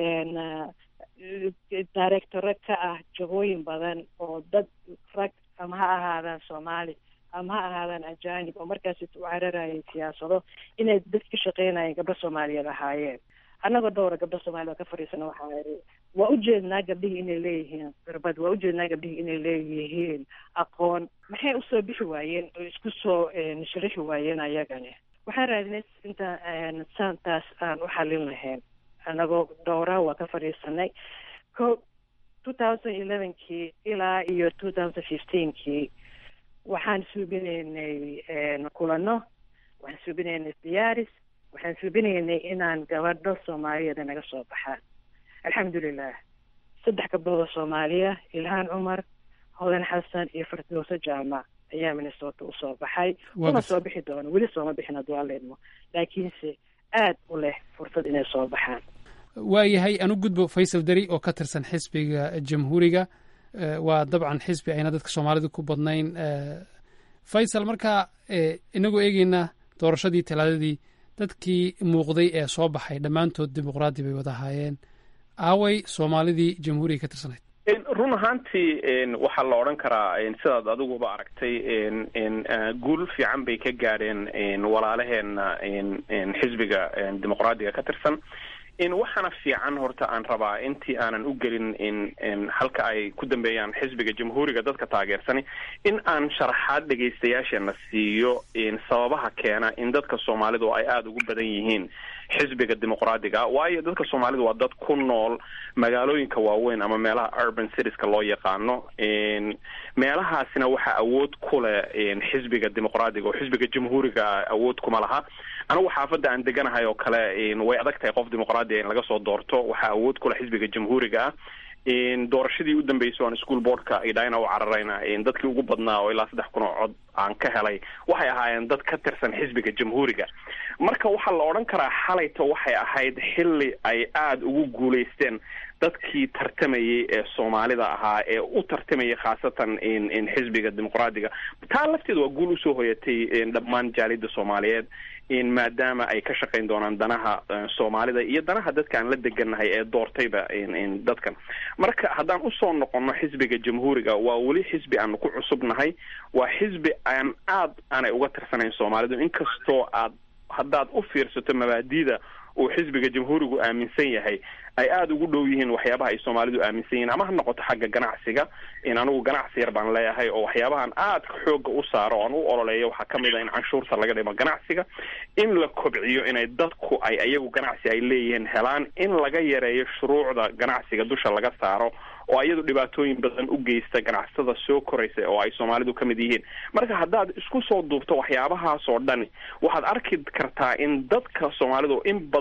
directore ka ah jagooyin badan oo dad rag ama ha ahaadaan soomaali ama ha ahaadaan ajanib oo markaas u cararayay siyaasado inay dad ka shaqeynayeen gabdho soomaaliyeed ahaayeen annagoo dhowra gabdho soomaaliyed oo ka fadhiisana waxaa iri waa ujeednaa gabdhihii inay leeyihiin khirbad waa ujeednaa gabdhihii inay leeyihiin aqoon maxay usoo bixi waayeen oo isku soo sharaxi waayeen ayagani waxaan raadinay inta saantaas aan u xalin lahayn annagoo dhowra waa ka fadhiisanay ko two thousand elevenkii ilaa iyo two thousand fifteenkii waxaan suubinaynay kulano waxaan suubinaynay diyaaris waxaan suubinaynay inaan gabadho soomaaliyeeda naga soo baxaan alxamdulilah saddex gabdhood oo soomaaliya ilhaan cumar hodan xasan iyo firdowso jaamac ayaa minnesota usoo baxay una soo bixi doono weli sooma bixin hadduu alla idmo laakiinse aad u leh fursad inay soo baxaan waayahay anu gudbo faysal deri oo ka tirsan xisbiga jamhuuriga waa dabcan xisbi ayna dadka soomaalida ku badnayn faysal markaa inagoo eegeyna doorashadii talaadadii dadkii muuqday ee soo baxay dhammaantood dimuqraadi bay wada ahaayeen aaway soomaalidii jamhuuriga ka tirsanayd run ahaantii waxaa la odhan karaa sidaad adiguba aragtay guul fiican bay ka gaadheen walaalaheena xisbiga dimuqraadiga ka tirsan waxaana fiican horta aan rabaa intii aanan u gelin halka ay ku dambeeyaan xisbiga jamhuuriga dadka taageersani in aan sharaxaad dhegaystayaasheena siiyo sababaha keena in dadka soomaalidu ay aada ugu badan yihiin xisbiga dimuqraadiga waayo dadka soomaalidu waa dad ku nool magaalooyinka waaweyn ama meelaha urban citieska loo yaqaano meelahaasina waxaa awood ku leh xisbiga dimuqraadiga oo xisbiga jamhuuriga awood kuma laha anigu xaafadda aan deganahay oo kale way adag tahay qof dimuqraadiga in laga soo doorto waxaa awood ku leh xisbiga jamhuuriga ah doorashadii u dambeysay aan school boardka idhayna u cararayna dadkii ugu badnaa oo ilaa saddex kun oo cod aan ka helay waxay ahaayeen dad ka tirsan xisbiga jamhuuriga marka waxaa la odhan karaa xalayta waxay ahayd xilli ay aada ugu guulaysteen dadkii tartamayay ee soomaalida ahaa ee u tartamayay khaasatan xisbiga dimuqraadiga taa lafteeda waa guul usoo hoyatay dhammaan jaalida soomaaliyeed maadaama ay ka shaqayn doonaan danaha soomaalida iyo danaha dadka aan la deganahay ee doortayba dadkan marka haddaan usoo noqono xisbiga jamhuuriga waa weli xisbi aanu ku cusubnahay waa xisbi aan aad aanay uga tirsanayn soomaalidu inkastoo aad haddaad u fiirsato mabaadida uu xisbiga jamhuurigu aaminsan yahay ay aada ugu dhow yihiin waxyaabaha ay soomaalidu aaminsan yihiin ama ha noqoto xagga ganacsiga in anigu ganacsi yar baan leeyahay oo waxyaabahan aadka xooga u saaro oan u ololeeyo waxaa kamid a in canshuurta laga dhimo ganacsiga in la kobciyo inay dadku ay ayagu ganacsi ay leeyihiin helaan in laga yareeyo shuruucda ganacsiga dusha laga saaro oo iyadu dhibaatooyin badan u geysta ganacsatada soo koraysa oo ay soomaalidu ka mid yihiin marka haddaad isku soo duubto waxyaabahaas oo dhani waxaad arki kartaa in dadka soomaalidu in badan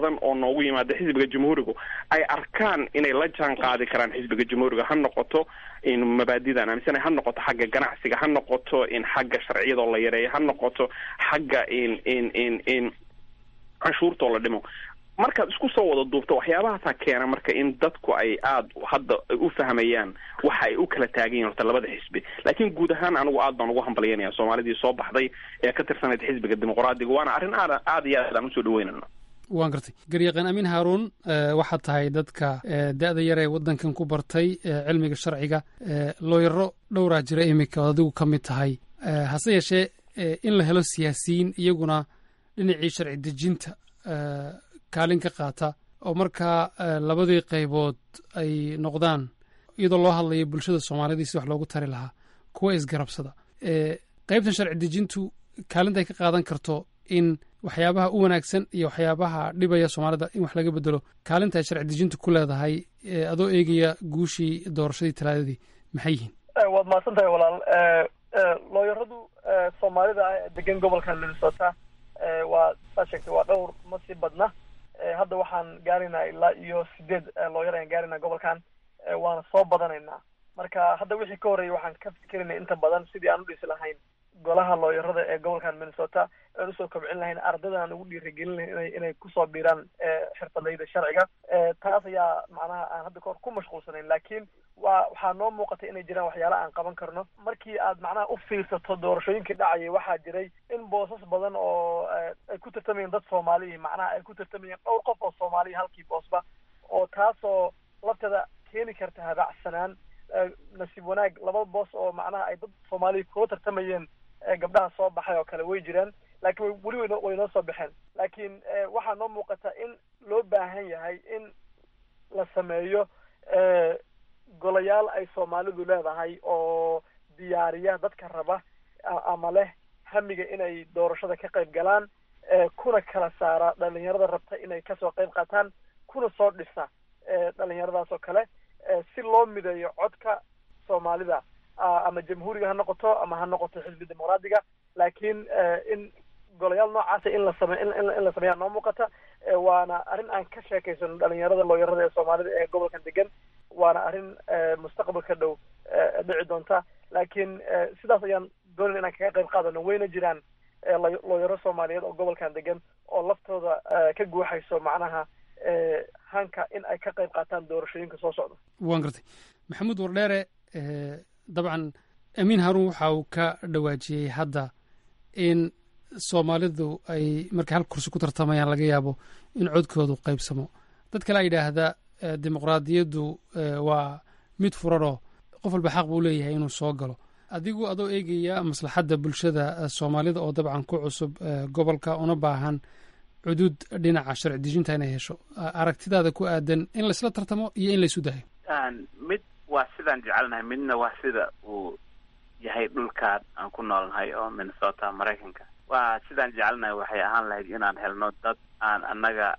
badan oo noogu yimaada xisbiga jamhuurigu ay arkaan inay la jaan qaadi karaan xisbiga jamhuuriga ha noqoto in mabaadidan aaminsanay ha noqoto xagga ganacsiga ha noqoto in xagga sharciyadoo la yareeyo ha noqoto xagga in in in in canshuurtoo la dhimo markaad isku soo wada duubto waxyaabahaasaa keena marka in dadku ay aada hadda u fahmayaan waxa ay u kala taagan yihin horta labada xisbi laakiin guud ahaan anigu aad baan ugu hambalyanaya soomaalidii soo baxday ee ka tirsanayd xisbiga dimuqraadiga waana arrin aad aada iyo aad aan usoo dhaweynana waan gartay garyaqaan amiin haaruun waxaad tahay dadka da-da yar ee waddankan ku bartay cilmiga sharciga looyaro dhowraa jira iminka oo adigu ka mid tahay hase yeeshee in la helo siyaasiyiin iyaguna dhinacii sharci dejinta kaalin ka qaata oo markaa labadii qaybood ay noqdaan iyadoo loo hadlayo bulshada soomaalida si wax loogu tari lahaa kuwa isgarabsada qaybtan sharci dejintu kaalinta ay ka qaadan karto in waxyaabaha u wanaagsan iyo waxyaabaha dhibaya soomaalida in wax laga bedelo kaalinta ay sharci dejintu ku leedahay adoo eegaya guushii doorashadii talaadadii maxay yihiin waad mahadsan tahay walaal looyaradu soomaalida ah degan gobolka minnesota waa saa sheegtay waa dhowr ma sii badna hadda waxaan gaaraynaa ilaa iyo sideed looyar ayaan gaaraynaa gobolkan waana soo badanaynaa marka hadda wixii ka horreeyay waxaan ka fikerinay inta badan sidii aan u dhisi lahayn golaha looyarada ee gobolkan minnesota aan usoo kobcin lahayn ardadan aan ugu dhiirigelin lahayn inay inay kusoo biiraan xirfadayda sharciga taas ayaa macnaha aan hadda kahor ku mashquulsanayn laakiin waa waxaa noo muuqatay inay jiraan waxyaala aan qaban karno markii aad macnaha u fiirsato doorashooyinkii dhacayay waxaa jiray in boosas badan oo ay ku tartamayeen dad soomaaliya macnaha ay ku tartamayeen dhowr qof oo soomaaliya halkii boosba oo taasoo lafteeda keeni karta habacsanaan nasiib wanaag laba boos oo macnaha ay dad soomaaliya kula tartamayeen gabdhaha soo baxay oo kale way jiraan laakiin weli way way noo soo baxeen laakiin waxaa noo muuqata in loo baahan yahay in la sameeyo golayaal ay soomaalidu leedahay oo diyaariya dadka raba ama leh hamiga inay doorashada ka qayb galaan kuna kala saara dhalinyarada rabta inay kasoo qayb qaataan kuna soo dhisa dhalinyaradaas oo kale si loo mideeyo codka soomaalida ama jamhuuriga ha noqoto ama ha noqoto xisbi dimuqraadiga laakiin in golayaal noocaasa in la same in la sameeyaa noo muuqata waana arrin aan ka sheekaysano dhalinyarada looyarada ee soomaalida ee gobolkan degan waana arrin mustaqbalka dhow dhici doonta laakiin sidaas ayaan doonayn inaan kaga qayb qaadano wayna jiraan looyaro soomaaliyeed oo gobolkan degan oo laftooda ka guuxayso macnaha hanka in ay ka qayb qaataan doorashooyinka soo socda waan gartay maxamuud wardheere dabcan amiin haruun waxa uu ka dhawaajiyey hadda in soomaalidu ay markay hal kursi ku tartamayaan laga yaabo in codkoodu qaybsamo dad kale a yidhaahda dimuqraadiyaddu waa mid furanoo qof walba xaq buu leeyahay inuu soo galo adigu adoo eegaya maslaxadda bulshada soomaalida oo dabcan ku cusub gobolka una baahan cuduud dhinaca sharci dejinta inay hesho aragtidaada ku aadan in laisla tartamo iyo in laysu dayo mid waa sidaan jecelnahay midna waa sida uu yahay dhulkaan aan ku noolnahay oo minnesota maraykanka waa sidaan jecelnahay waxay ahaan lahayd inaan helno dad aan annaga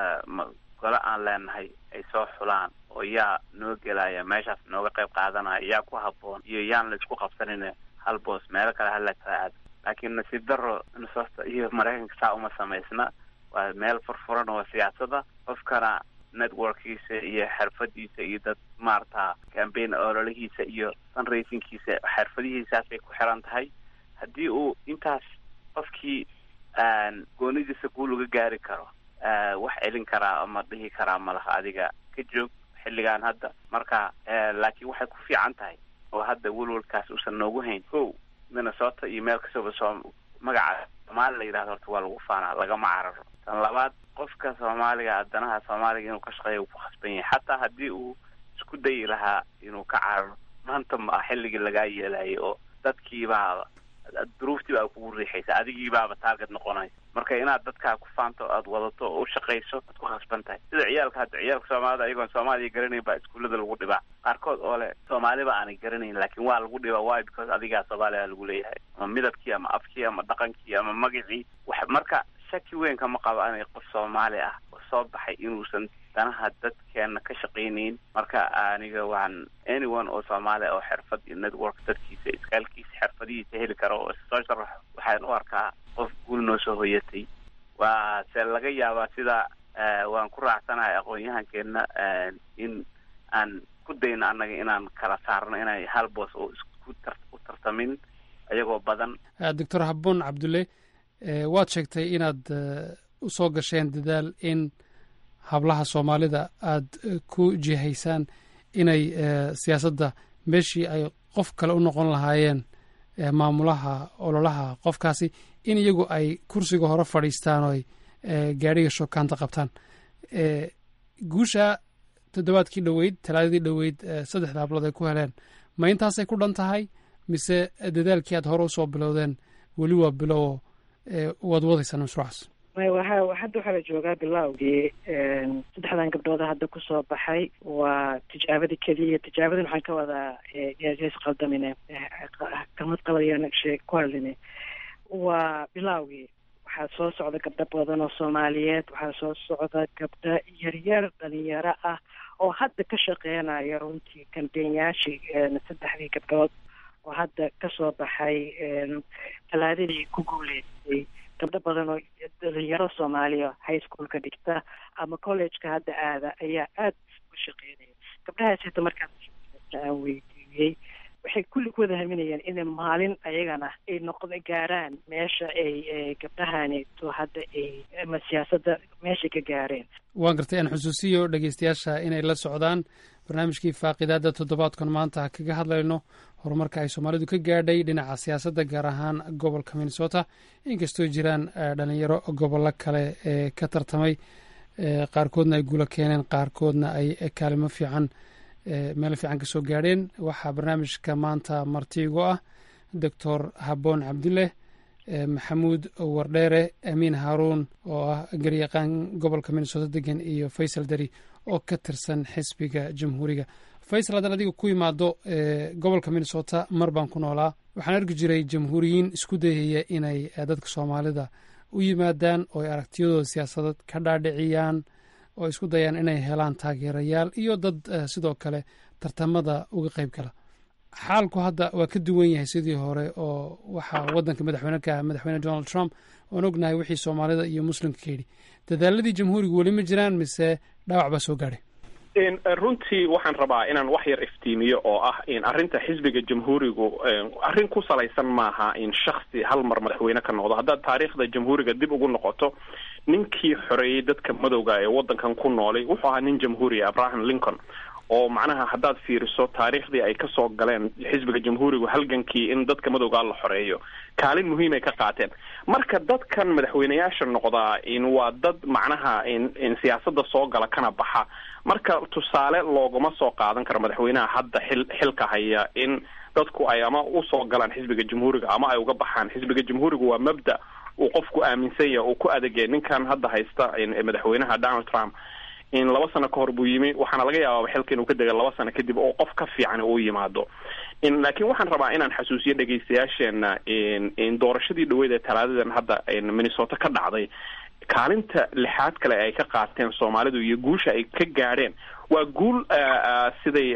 gole aan leenahay ay soo xulaan oo yaa noo gelaya meeshaas nooga qayb qaadanaya yaa ku habboon iyo yaan la isku qabsanin hal boos meelo kale hala kala aado laakiin nasiib daro minnesota iyo maraykanka saa uma samaysna waa meel furfuran oo siyaasada qofkana networkiisa iyo xirfadiisa iyo dad maarata cambaign ololihiisa iyo fundraisingkiisa xirfadihiisaasay ku xiran tahay haddii uu intaas qofkii goonidiisa guul uga gaari karo wax celin karaa ama dhihi karaa malaha adiga ka joog xilligan hadda marka laakiin waxay ku fiican tahay oo hadda welwalkaas uusan noogu hayn ko minnesota iyo meel kastaba soo magaca soomaali la yidhahdo horta waa lagu faanaa lagama cararo tan labaad qofka soomaaliga adanaha soomaaliga inuu ka shaqeeya uu ku khasban yahay xataa haddii uu isku dayi lahaa inuu ka cararo maanta ma xilligii lagaa yeelayay oo dadkiibaaba duruuftii baa kugu riixaysa adigiibaaba taarget noqonaysa marka inaad dadkaa ku faanto aad wadato oo u shaqayso aad ku khasban tahay sida ciyaalka hadda ciyaalka soomaalida ayagoon soomaaliya garanayn baa iskuullada lagu dhibaa qaarkood oo le soomaaliba aanay garanayn laakiin waa lagu dhibaa why because adigaa soomaaliya lagu leeyahay ama midabkii ama afkii ama dhaqankii ama magacii wax marka shaki weyn kama qabo anay qof soomaali ah oo soo baxay inuusan danaha dadkeena ka shaqaynayn marka aniga waan anyone oo soomaali oo xirfad iyo network dadkiisa iskaalkiisa xirfadihiisa heli karo oo soo sharaxo waxaan u arkaa qof guul noo soo hoyatay waa se laga yaabaa sida waan ku raacsanahay aqoon-yahankeenna in aan ku dayno annaga inaan kala saarno inay hal boos oo isku tar u tartamin ayagoo badan doctor habboon cabdulle waad sheegtay inaad u soo gasheen dadaal in hablaha soomaalida aada ku jihaysaan inay siyaasadda meeshii ay qof kale u noqon lahaayeen maamulaha ololaha qofkaasi in iyagu ay kursiga hore fadhiistaan oo ay gaadhiga shokaanta qabtaan guusha toddobaadkii dhoweyd talaadadii dhoweyd saddexda hablood ay ku heleen ma intaasay ku dhan tahay mise dadaalkii aad hore usoo bilowdeen weli waa bilowo waad wadaysaan mashruucaas waxa hadda waxaa la joogaa bilowgii saddexdan gabdhooda hadda kusoo baxay waa tijaabadii keliya tijaabadan waxaan ka wadaa ys qaldamine kalmad qabayan shee ku hadline waa bilowgii waxaa soo socda gabdho badan oo soomaaliyeed waxaa soo socda gabdho yaryar dhalinyaro ah oo hadda ka shaqeynaya runtii kambeynyaashii saddexdii gabdhood oo hadda kasoo baxay talaadadii ku guuleystay gabdho badan oo dhalinyaro soomaaliya high schoolka dhigta ama collegeka hadda aada ayaa aada u shaqeynaya gabdhahaas hita markaan aan weydiiyey waxay kulli ku wada haminayaan inay maalin ayagana ay noqda gaaraan meesha ay gabdhahaneeto hadda ay ama siyaasadda meeshay ka gaareen waan gartay aan xusuusiyo dhegeystayaasha inay la socdaan barnaamijkii faaqidaada toddobaadkan maanta kaga hadlayno horumarka ay soomaalidu ka gaadhay dhinaca siyaasadda gaar ahaan gobolka minnesota inkastoo jiraan dhalinyaro gobollo kale ee ka tartamay qaarkoodna ay guulo keeneen qaarkoodna ay kaalimo fiican meel fiican kasoo gaadheen waxaa barnaamijka maanta martiigo ah doctor habboon cabdileh maxamuud wardheere amiin haaruun oo ah garyaqaan gobolka minnesota degan iyo faysal dari oo ka tirsan xisbiga jamhuuriga faysal haddaan adiga ku imaado gobolka minnesota mar baan ku noolaa waxaan arki jiray jamhuuriyiin isku dayaya inay dadka soomaalida u yimaadaan oo ay aragtiyadooda siyaasadeed ka dhaadhiciyaan oo isku dayaan inay helaan taageerayaal iyo dad sidoo kale tartamada uga qayb gala xaalku hadda waa ka duwan yahay sidii hore oo waxaa waddanka madaxweyne ka ah madaxweyne donald trump oon ognahay wixii soomaalida iyo muslimka ka yidhi dadaaladii jamhuuriga weli ma jiraan mise dhaawac baa soo gaadhay runtii waxaan rabaa inaan wax yar iftiimiyo oo ah in arrinta xisbiga jamhuurigu arrin ku salaysan maaha in shaksi hal mar madaxweyne ka noqdo haddaad taariikhda jamhuuriga dib ugu noqoto ninkii xoreeyey dadka madowga ee waddankan ku noolay wuxuu ahaa nin jamhuuriya abraham lincoln oo macnaha haddaad fiiriso taariikhdii ay kasoo galeen xisbiga jamhuurigu halgankii in dadka madowgaa la xoreeyo kaalin muhiimay ka qaateen marka dadkan madaxweyneyaasha noqdaa in waa dad macnaha in in siyaasadda soo gala kana baxa marka tusaale looguma soo qaadan karo madaxweynaha hadda xil xilka haya in dadku ay ama usoo galaan xisbiga jamhuuriga ama ay uga baxaan xisbiga jamhuurigu waa mabda uu qofku aaminsan yahay uu ku adagaya ninkan hadda haysta madaxweynaha donald trump in laba sano ka hor buu yimi waxaana laga yaabaa xilka inuu ka dega laba sano kadib oo qof ka fiican uu yimaado laakiin waxaan rabaa inaan xasuusiyo dhegaystayaasheena in doorashadii dhaweyd ee talaadadan hadda minnesota ka dhacday kaalinta lixaad kale ay ka qaateen soomaalidu iyo guusha ay ka gaadheen waa guul siday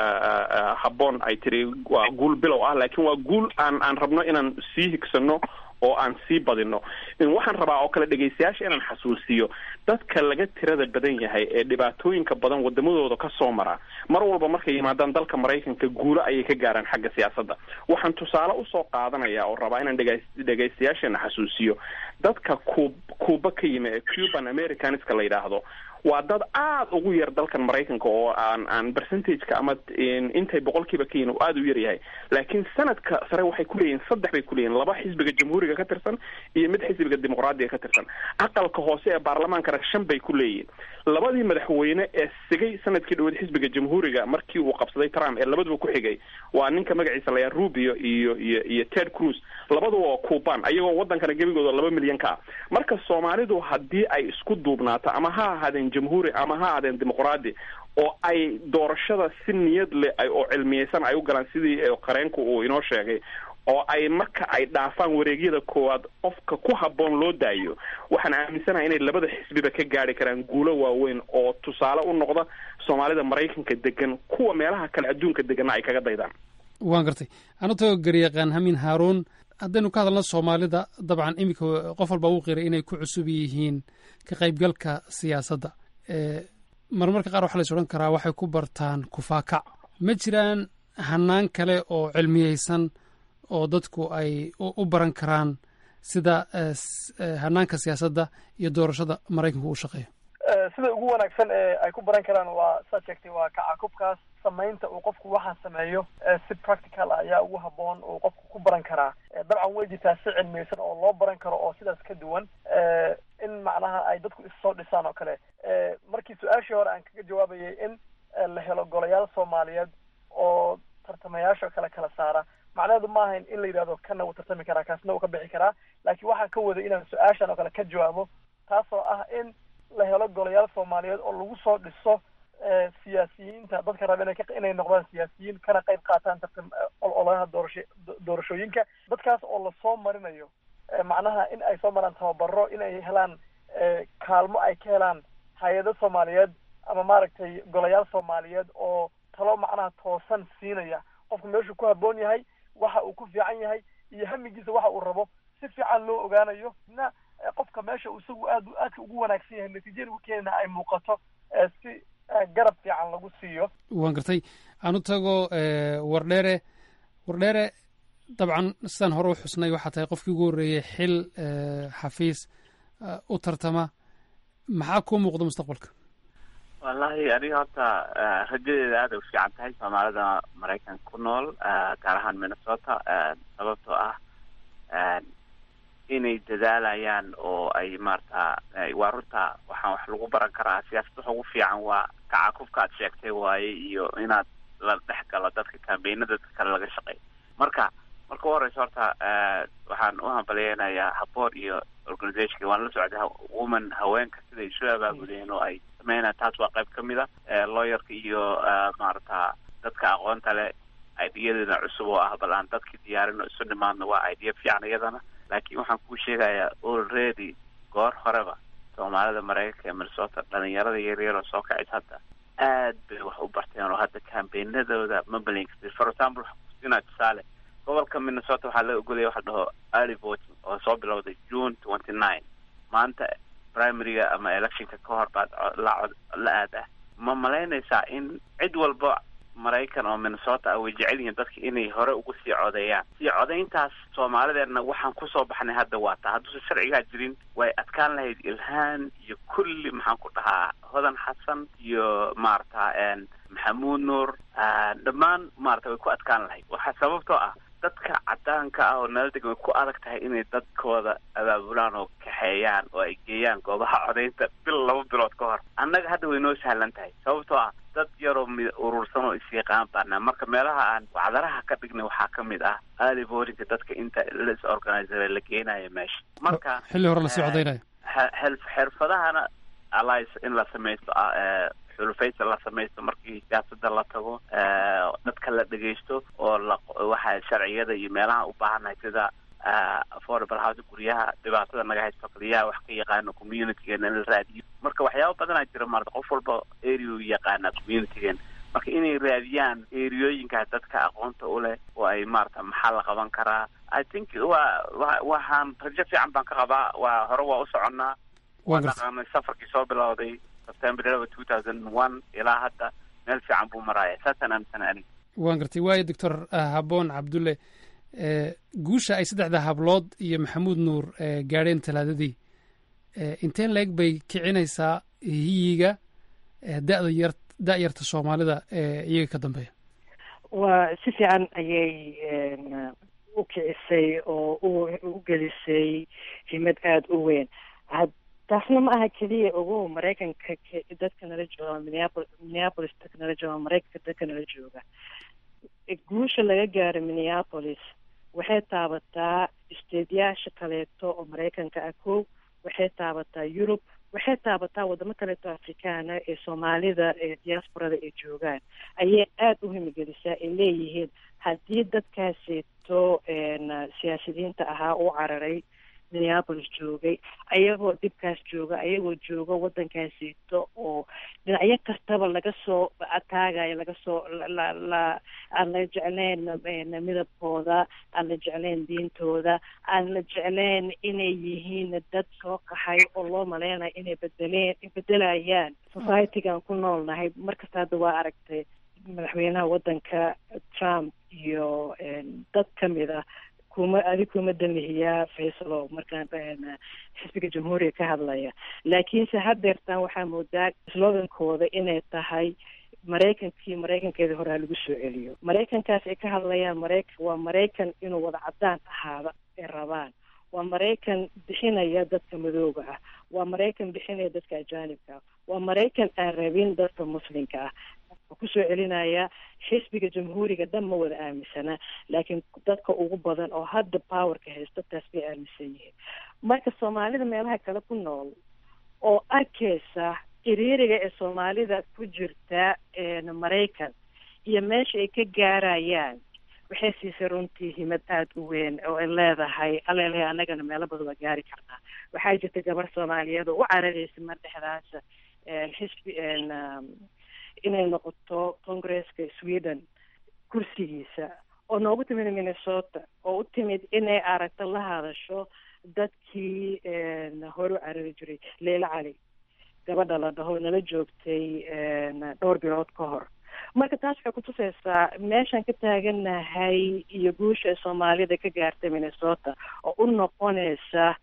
habboon ay tiri waa guul bilow ah laakiin waa guul aan aan rabno inaan sii higsano oo aan sii badino waxaan rabaa oo kale dhegaystayaasha inaan xasuusiyo dadka laga tirada badan yahay ee dhibaatooyinka badan wadamadooda kasoo mara mar walba markay yimaadaan dalka maraykanka guulo ayay ka gaaraan xagga siyaasadda waxaan tusaale usoo qaadanaya oo rabaa inaan dhega dhegaystayaasheena xasuusiyo dadka cu cuba ka yimi ee cuban americanska la yidhaahdo waa dad aada ugu yar dalkan maraykanka oo aan aan percentageka ama intay boqolkiiba ka yihin oo aada u yar yahay laakiin sanadka sare waxay kuleeyihin saddex bay kuleeyihin laba xisbiga jamhuuriga ka tirsan iyo mid xisbiga dimuqraadiga ka tirsan aqalka hoose ee baarlamaankana shan bay ku leeyihin labadii madaxweyne ee sigay sanadkii dhaweed xisbiga jamhuuriga markii uu qabsaday trump ee labaduba ku xigay waa ninka magaciisa layaa rubio iyo iyo iyo ted cruz labaduba waa cuban ayagoo wadankana gebigooda laba milyan ka ah marka soomaalidu haddii ay isku duubnaato ama ha ahaadeen jamhuuri ama ha ahaadeen dimuqraadi oo ay doorashada si niyad leh ay oo cilmiyeysan ay u galaan sidii qareenku uu inoo sheegay oo ay marka ay dhaafaan wareegyada koowaad qofka ku habboon loo daayo waxaan aaminsanahay inay labada xisbiba ka gaari karaan guulo waaweyn oo tusaale u noqda soomaalida maraykanka degan kuwa meelaha kale adduunka deganna ay kaga daydaan waan gartay anatoo garyaqaan hamin haaruun haddaynu ka hadalno soomaalida dabcan iminka qof walba uu qiray inay ku cusub yihiin ka qaybgalka siyaasadda marmarka qaar waxaa la is odhan karaa waxay ku bartaan kufaakac ma jiraan hanaan kale oo cilmiyeysan oo dadku ay u baran karaan sida hanaanka siyaasadda iyo doorashada maraykanku u shaqeeyo sida ugu wanaagsan ee ay ku baran karaan waa saa sheegtay waa kacakubkaas samaynta uu qofku waxaan sameeyo si practical ah ayaa ugu haboon uu qofku ku baran karaa dabcan way jirtaa si cilmiyeysan oo loo baran karo oo sidaas ka duwan in macnaha ay dadku issoo dhisaan oo kale markii su-aashii hore aan kaga jawaabayay in la helo golayaal soomaaliyeed oo tartamayaasha kale kala saara macnaheedu ma ahayn in la yidhahdo kana wuu tartami karaa kaasna wuu ka bixi karaa laakiin waxaan ka waday inaan su-aashan oo kale ka jawaabo taasoo ah in la helo golayaal soomaaliyeed oo lagu soo dhiso siyaasiyiinta dadka raba inay inay noqdaan siyaasiyiin kana qayb qaataan tartam ololaha doorasho doorashooyinka dadkaas oo lasoo marinayo macnaha in ay soo maraan tababaro in ay helaan kaalmo ay ka helaan hay-ado soomaaliyeed ama maaragtay golayaal soomaaliyeed oo talo macnaha toosan siinaya qofku meeshuu ku haboon yahay waxa uu ku fiican yahay iyo hamigiisa waxa uu rabo si fiican loo ogaanayo na qofka meesha uu isagu aad aadka ugu wanaagsan yahay natiijada u keenana ay muuqato si garab fiican lagu siiyo waan gartay aan u tago wardheere wardheere dabcan sidaan hore u xusnay waxaa tahay qofkii ugu horreeyey xil xafiis u tartama maxaa kuu muuqda mustaqbalka wallahi aniga horta rajadeeda aad ay u fiican tahay soomaalida maraykanka ku nool gaar ahaan minnesota sababtoo ah inay dadaalayaan oo ay maarata waa runta waxaan wax lagu baran karaa siyaasad waxa ugu fiican waa kacakufka aad sheegtay waaye iyo inaad la dhex galo dadka kambeynada dadka kale laga shaqeeyo marka marka u horeysa horta waxaan u hambaliyeynayaa haboor iyo organizationka waan la socday woman haweenka siday isu abaabudeen oo ay sameynayaan taas waa qayb kamid a lawyerka iyo maarata dadka aqoonta leh ideyadeeda cusub oo ah bal aan dadki diyaarin oo isu nimaadno waa idea fiican iyadana laakiin waxaan kuu sheegayaa already goor horeba soomaalida maraykanka ee minnesota dhalinyarada yaryar oo soo kacaysa hadda aad bay wax u barteen oo hadda kambeynadooda mabelin for example waxaa kusinaa tusaale gobolka minnesota waxaa la ogolaya waxa la dhaho early voting oo soo bilowday june twenty nine maanta primaryga ama electionka ka hor baad la la aad ah ma malaynaysaa in cid walba maraykan oo minnesota ah way jecel yihiin dadka inay hore ugu sii codeeyaan sii codayntaas soomaalideedna waxaan kusoo baxnay hadda waa taa hadduusan sharcigaa jirin way adkaan lahayd ilhaan iyo kulli maxaan ku dhahaa hodan xasan iyo maarata maxamuud nuur dhammaan maarata way ku adkaan lahayd waxaa sababtoo ah dadka cadaanka ah oo nala degan way ku adag tahay inay dadkooda abaabulaan oo kaxeeyaan oo ay geeyaan goobaha codaynta bil laba bilood ka hor annaga hadda way noo sahlan tahay sababtoo ah dad yaroo mid urursan oo isyaqaan baana marka meelaha aan wacdaraha ka dhignay waxaa ka mid ah early votingka dadka inta las organizera la geenayo meesha marka xilli hore lasii codaynayo xirfadahana allies in la samaysto xulufaysa la samaysto markii siyaasada la tago dadka la dhegaysto oo la waxa sharciyada iyo meelaha u baahannahay sida affordable house guryaha dhibaatada naga haysto kaliyaha wax ka yaqaano communitygeena in la raadiyo marka waxyaaba badanaa jira marata qof walba area u yaqaana communitygeena marka inay raadiyaan eriyooyinkaas dadka aqoonta u leh oo ay maarata maxaa la qaban karaa i think waa wa waxaan rajo fiican baan ka qabaa waa hore waa u soconnaa waa dhaqaanay safarkii soo bilowday september eleven two thousand one ilaa hadda meel fiican buu maraaya saasaan aaminsana aniga waan gartay waayo doctor haboon cabdulle guusha ay saddexda hablood iyo maxamuud nuur gaadheen talaadadii inteen leeg bay kicinaysaa hiyiga da'da yar da-yarta soomaalida ee iyaga ka dambeeya waa si fiican ayay u kicisay oo u gelisay himad aada u weyn taasna ma aha keliya ogow maraykanka dadka nala jooga minneapol minneapolis dadka nala jooga maraykanka dadka nala jooga guusha laga gaaro minneapolis waxay taabataa isteedyaasha kaleeto oo maraykanka ah kow waxay taabataa yurub waxay taabataa wadamo kaleeto afrikaana ee soomaalida ee diasporada ay joogaan ayay aada u himigelisaa ay leeyihiin haddii dadkaaseeto siyaasiyiinta ahaa u cararay minneapolis joogay ayagoo dhibkaas jooga ayagoo jooga waddankaasiito oo dhinacyo kastaba laga soo ataagayo laga soo la la aan la jeclayn midabkooda aan la jeclayn diintooda aan la jeclayn inay yihiin dad soo qaxay oo loo maleynayo inay bedeleen bedelayaan societygaan ku noolnahay markasta hadda waa aragtay madaxweynaha waddanka trump iyo dad kamid ah kuma adi kuma damihiyaa faysalo markaan xisbiga jamhuuriga ka hadlaya laakiinse hadeertaan waxaa moodaa slogankooda inay tahay maraykankii maraykankeedii hore ha lagu soo celiyo maraykankaas ay ka hadlayaan maraykan waa maraykan inuu wada cadaan ahaada ay rabaan waa maraykan bixinaya dadka madooga ah waa maraykan bixinaya dadka ajaanibka ah waa maraykan aan rabin dadka muslimka ah kusoo celinaya xisbiga jamhuuriga dhan ma wada aaminsana laakiin dadka ugu badan oo hadda powerka haysto taas bay aaminsan yihiin marka soomaalida meelaha kale ku nool oo arkaysa iriiriga ee soomaalida ku jirta maraykan iyo meesha ay ka gaarayaan waxay siisay runtii himad aada u weyn oo ay leedahay alelehay annagana meelo badan waa gaari karnaa waxaa jirta gabar soomaaliyeed oo u cararaysa mar dhexdaas xisbi inay noqoto congresska sweden kursigiisa oo noogu timid minnesota oo u timid inay aragto la hadasho dadkii hore u carari jiray leila cali gabadha la dhaho nala joogtay dhowr bilood ka hor marka taas waxay kutusaysaa meeshaan ka taaganahay iyo guusha ee soomaalida ka gaartay minnesota oo u noqonaysa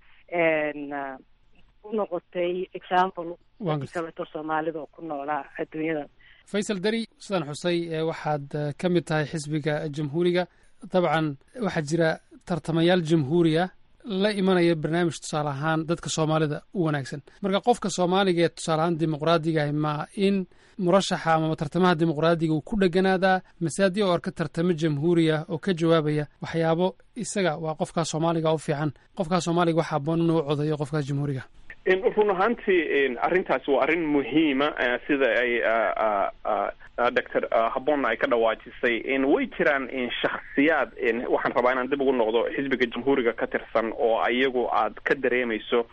u noqotay example kaleto soomaalida oo ku noolaa adduunyada faysal dari sidaan xusay waxaad ka mid tahay xisbiga jamhuuriga dabcan waxaa jira tartamayaal jamhuuriya la imanaya barnaamij tusaale ahaan dadka soomaalida u wanaagsan marka qofka soomaaliga ee tusaale ahaan dimuqraadigaah ma in murashaxa amaba tartamaha dimuqraadiga uu ku dheganaadaa masaadi oo arka tartamo jamhuuriya oo ka jawaabaya waxyaabo isaga waa qofkaas soomaaliga u fiican qofkaas soomaaliga waxaa aboon inuu codayo qofkaas jamhuuriga run ahaantii arrintaasi waa arrin muhiima sida ay doctor habonna ay ka dhawaajisay way jiraan shakhsiyaad waxaan rabaa inaan dib ugu noqdo xisbiga jamhuuriga ka tirsan oo iyagu aad ka dareemayso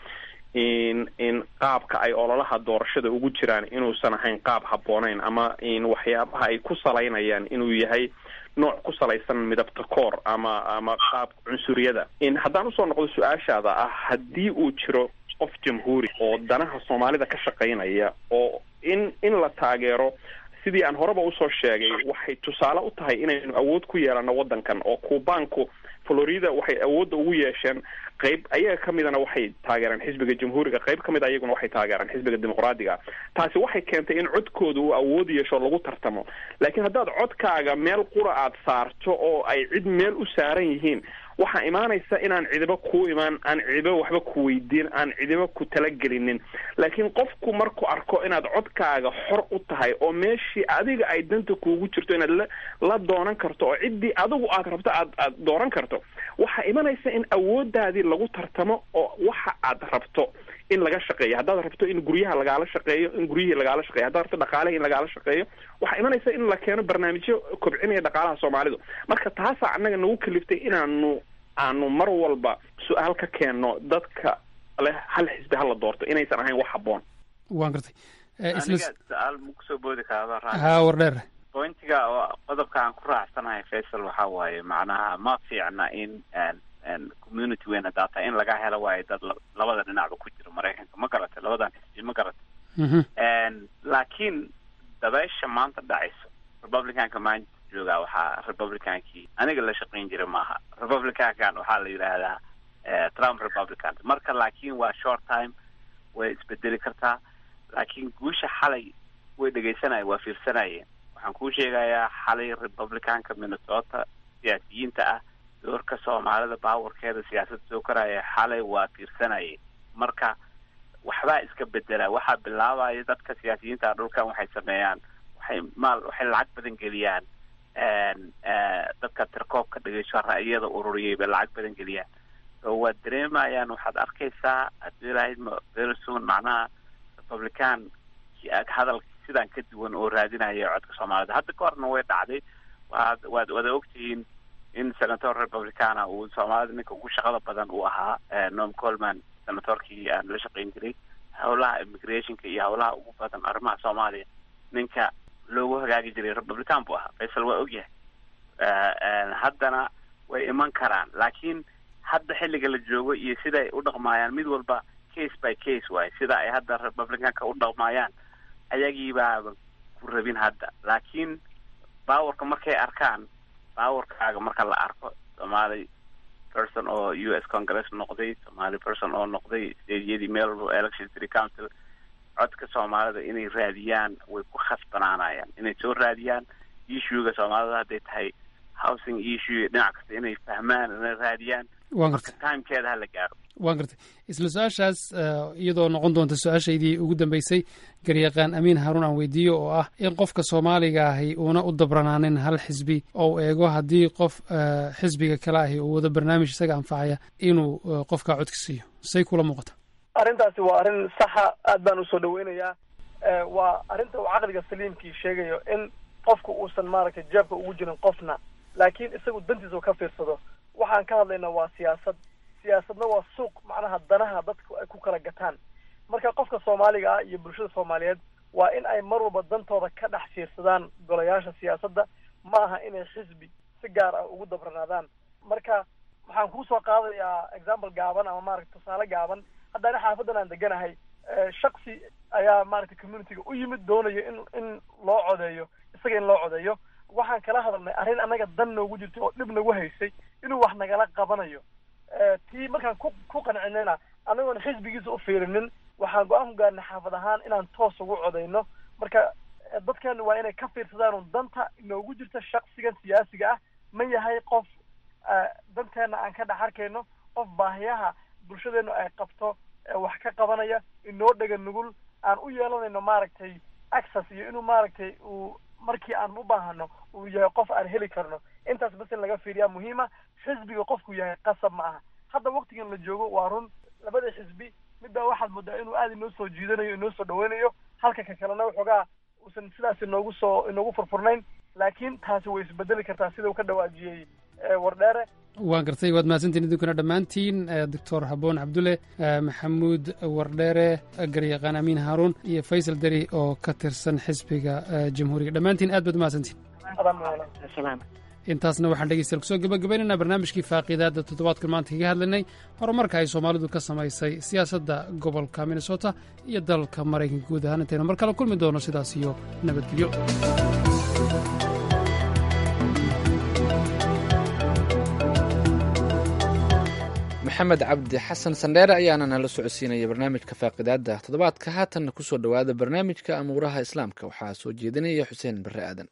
in in qaabka ay ololaha doorashada ugu jiraan inuusan ahayn qaab habbooneyn ama in waxyaabaha ay ku salaynayaan inuu yahay nooc ku salaysan midabta koor ama ama qaab cunsuriyada in haddaan usoo noqdo su-aashaada ah haddii uu jiro qof jamhuuri oo danaha soomaalida ka shaqaynaya oo in in la taageero sidii aan horeba usoo sheegay waxay tusaale u tahay inaynu awood ku yeelano waddankan oo kuubaanku florida waxay awoodda ugu yeesheen qayb ayaga ka midana waxay taageereen xisbiga jamhuuriga qayb ka mid ayaguna waxay taageereen xisbiga dimuqraadiga taasi waxay keentay in codkooda uu awood yeesho lagu tartamo laakiin haddaad codkaaga meel qura aad saarto oo ay cid meel u saaran yihiin waxaa imaanaysa inaan cidiba kuu imaan aan cidiba waxba ku weydiin aan cidiba ku talagelinin laakiin qofku markuu arko inaad codkaaga xor u tahay oo meeshii adiga ay danta kuugu jirto inaad la la doonan karto oo ciddii adigu aad rabto aad aad dooran karto waxaa imanaysa in awoodaadii lagu tartamo oo waxa aad rabto in laga shaqeeyo haddaad rabto in guryaha lagaala shaqeeyo in guryihii lagaala shaqeeyo haddaad rabto dhaqaalahi in lagaala shaqeeyo waxaa imanaysa in la keeno barnaamijyo kobcinaya dhaqaalaha soomaalidu marka taasaa annaga nagu kaliftay inaanu aanu mar walba su-aal ka keenno dadka leh hal xisbi hala doorto inaysan ahayn wax habboon waan gartay aniga su-aal ma kusoo boodi karaa ha war dheer pointiga oo qodobka aan ku raacsanahay faysal waxa waaye macnaha ma fiicna in community weyn hadaa tahay in laga helo waayo dad labada dhinacba ku jiro maraykanka ma garatay labadan xisbi ma garatay laakiin dabeysha maanta dhacayso republicanka maanta joogaa waxaa republicankii aniga la shaqayn jira maaha republicankan waxaa la yidhaahdaa trump republican marka laakiin waa short time way isbedeli kartaa laakiin guusha xalay way dhegaysanaya waa fiirsanayeen waxaan kuu sheegayaa xalay republicanka minnesota siyaasiyiinta ah doorka soomaalida baawarkeeda siyaasadda soo koraya xalay waa fiirsanayeen marka waxbaa iska bedela waxaa bilaabaya dadka siyaasiyiinta dhulkan waxay sameeyaan waxay maal waxay lacag badan geliyaan dadka tirkoobka dhegeyso ra'yada ururiyay bay lacag badan geliyaan so waad dareemayaan waxaad arkaysaa haddii lahayd very soon macnaha republican hadal sidaan ka duwan oo raadinaya codka soomaalida hadda ka horna way dhacday waad waad wada ogtihiin in senator republicana uu soomaalida ninka ugu shaqada badan uu ahaa norm colman senatorkii aan la shaqayn jiray howlaha immigrationka iyo howlaha ugu badan arrimaha soomaaliya ninka loogu hagaagi jiray republican buu ahaa faysal waa ogyahay haddana way iman karaan laakiin hadda xilliga la joogo iyo sida ay u dhaqmaayaan mid walba case by case waaye sida ay hadda republicanka u dhaqmaayaan ayagiibaaba ku rabin hadda laakiin bawarka markay arkaan bawarkaaga marka la arko soomaali person oo u s congress noqday somaali person oo noqday stadiyadii meel walba election city council codka soomaalida inay raadiyaan way ku khasbanaanayaan inay soo raadiyaan issuega soomaalida hadday tahay housing issue dhinac kasta inay fahmaan inay raadiyaan waan gartay timekeeda hala gaaro waan gartay isla su-aashaas iyadoo noqon doonta su-aashaydii ugu dambeysay garyaqaan amiin haruun aan weydiiyo oo ah in qofka soomaaliga ahi uuna u dabranaanin hal xisbi oo u eego haddii qof xisbiga kale ahi uu wado barnaamij isaga anfacaya inuu qofkaa codka siiyo say kula muuqata arrintaasi waa arrin saxa aad baan usoo dhaweynayaa waa arrinta uu caqliga saliimkii sheegayo in qofku uusan maaragtay jeebka ugu jirin qofna laakiin isagu dantiisa ka fiirsado waxaan ka hadlaynaa waa siyaasad siyaasadna waa suuq macnaha danaha dadku ay ku kala gataan marka qofka soomaaliga ah iyo bulshada soomaaliyeed waa in ay mar walba dantooda ka dhex fiirsadaan golayaasha siyaasadda ma aha inay xisbi si gaar ah ugu dabranaadaan marka waxaan kusoo qaadayaa example gaaban ama maaragta tusaale gaaban haddana xaafadan aan deganahay shaksi ayaa maaragtay communityga u yimid doonayo in in loo codeeyo isaga in loo codeeyo waxaan kala hadalnay arrin annaga dan noogu jirtay oo dhib nagu haysay inuu wax nagala qabanayo tii markaan ku ku qancinayna anagoon xisbigiisa u fiirinin waxaan go-aan ku gaarnay xaafad ahaan inaan toos ugu codayno marka dadkeenu waa inay ka fiirsadaan un danta inoogu jirta shaksigan siyaasiga ah ma yahay qof danteena aan ka dhex arkayno qof baahiyaha bulshadeenu ay qabto wax ka qabanaya inoo dhega nugul aan u yeelanayno maaragtay access iyo inuu maaragtay uu markii aan u baahano uu yahay qof aan heli karno intaas bas in laga fiiriyaa muhiima xisbiga qofku yahay qasab ma aha hadda waktigan la joogo waa run labada xisbi midbaa waxaad moodaa inuu aada inoo soo jiidanayo inoo soo dhaweynayo halka ka kalena waxoogaa uusan sidaas inoogu soo inoogu furfurnayn laakiin taasi way isbedeli kartaa sida uu ka dhawaajiyey wardheere waan gartay waad mahadsantiin idinkuna dhammaantiin doctor haboon cabdulle maxamuud wardheere garyaqaan amiin haaruun iyo faysal deri oo ka tirsan xisbiga jamhuuriga dhammaantiin aad baad umahadsantiin intaasna waxaan dhegeystayaal kusoo gabagabaynaynaa barnaamijkii faaqiidaadda toddobaadkan maanta kaga hadlaynay horumarka ay soomaalidu ka samaysay siyaasadda gobolka minnesota iyo dalka maraykanka guud ahaan intaynu mar kale kulmi doono sidaas iyo nabadgelyo maxamed cabdi xasan sandheere ayaana nala socodsiinaya barnaamijka faaqidaadda toddobaadka haatanna kusoo dhowaada barnaamijka amuuraha islaamka waxaa soo jeedinaya xuseen barre aadan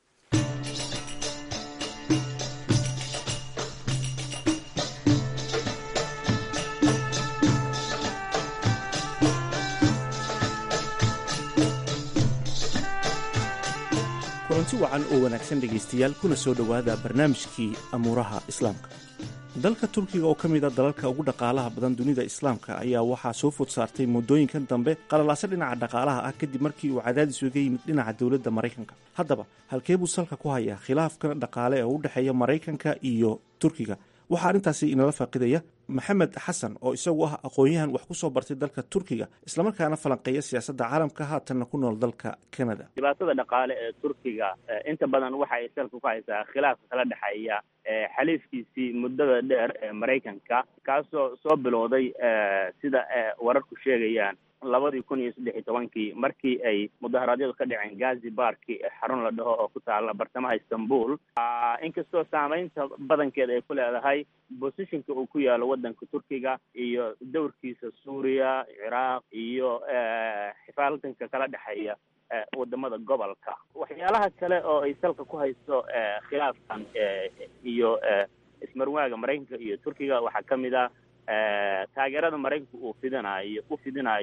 kulanti wacan oo wanaagsan dhegaystayaal kuna soo dhowaada barnaamijkii amuuraha islaamka dalka turkiga oo ka mid a dalalka ugu dhaqaalaha badan dunida islaamka ayaa waxaa soo food saartay muddooyinkan dambe qalalaaso dhinaca dhaqaalaha ah kadib markii uu cadaadis uga yimid dhinaca dowladda maraykanka haddaba halkee buu salka ku hayaa khilaafkan dhaqaale ee u dhexeeya maraykanka iyo turkiga waxaa arrintaasi inala faaqidaya maxamed xasan oo isagu ah aqoon-yahan wax ku soo bartay dalka turkiga islamarkaana falanqeeya siyaasadda caalamka haatanna ku nool dalka canada dhibaatada dhaqaale ee turkiga inta badan waxa ay salka ku haysaa khilaafka kala dhexeeya xaliifkiisii muddada dheer ee maraykanka kaasoo soo bilowday sida wararku sheegayaan labadii kun iyo saddex iyo tobankii markii ay mudaharaadyadu ka dhaceen gazi barki xarun la dhaho oo ku taala bartamaha istanbul inkastoo saameynta badankeeda ay ku leedahay bosishinka uu ku yaalo waddanka turkiga iyo dowrkiisa suuriya ciraaq iyo xifaaltanka kala dhexeeya wadamada gobolka waxyaalaha kale oo ay salka ku hayso khilaafkan iyo ismarwaaga maraykanka iyo turkiga waxaa ka mid a taageerada maraykanka uu fidinayo u fidinayo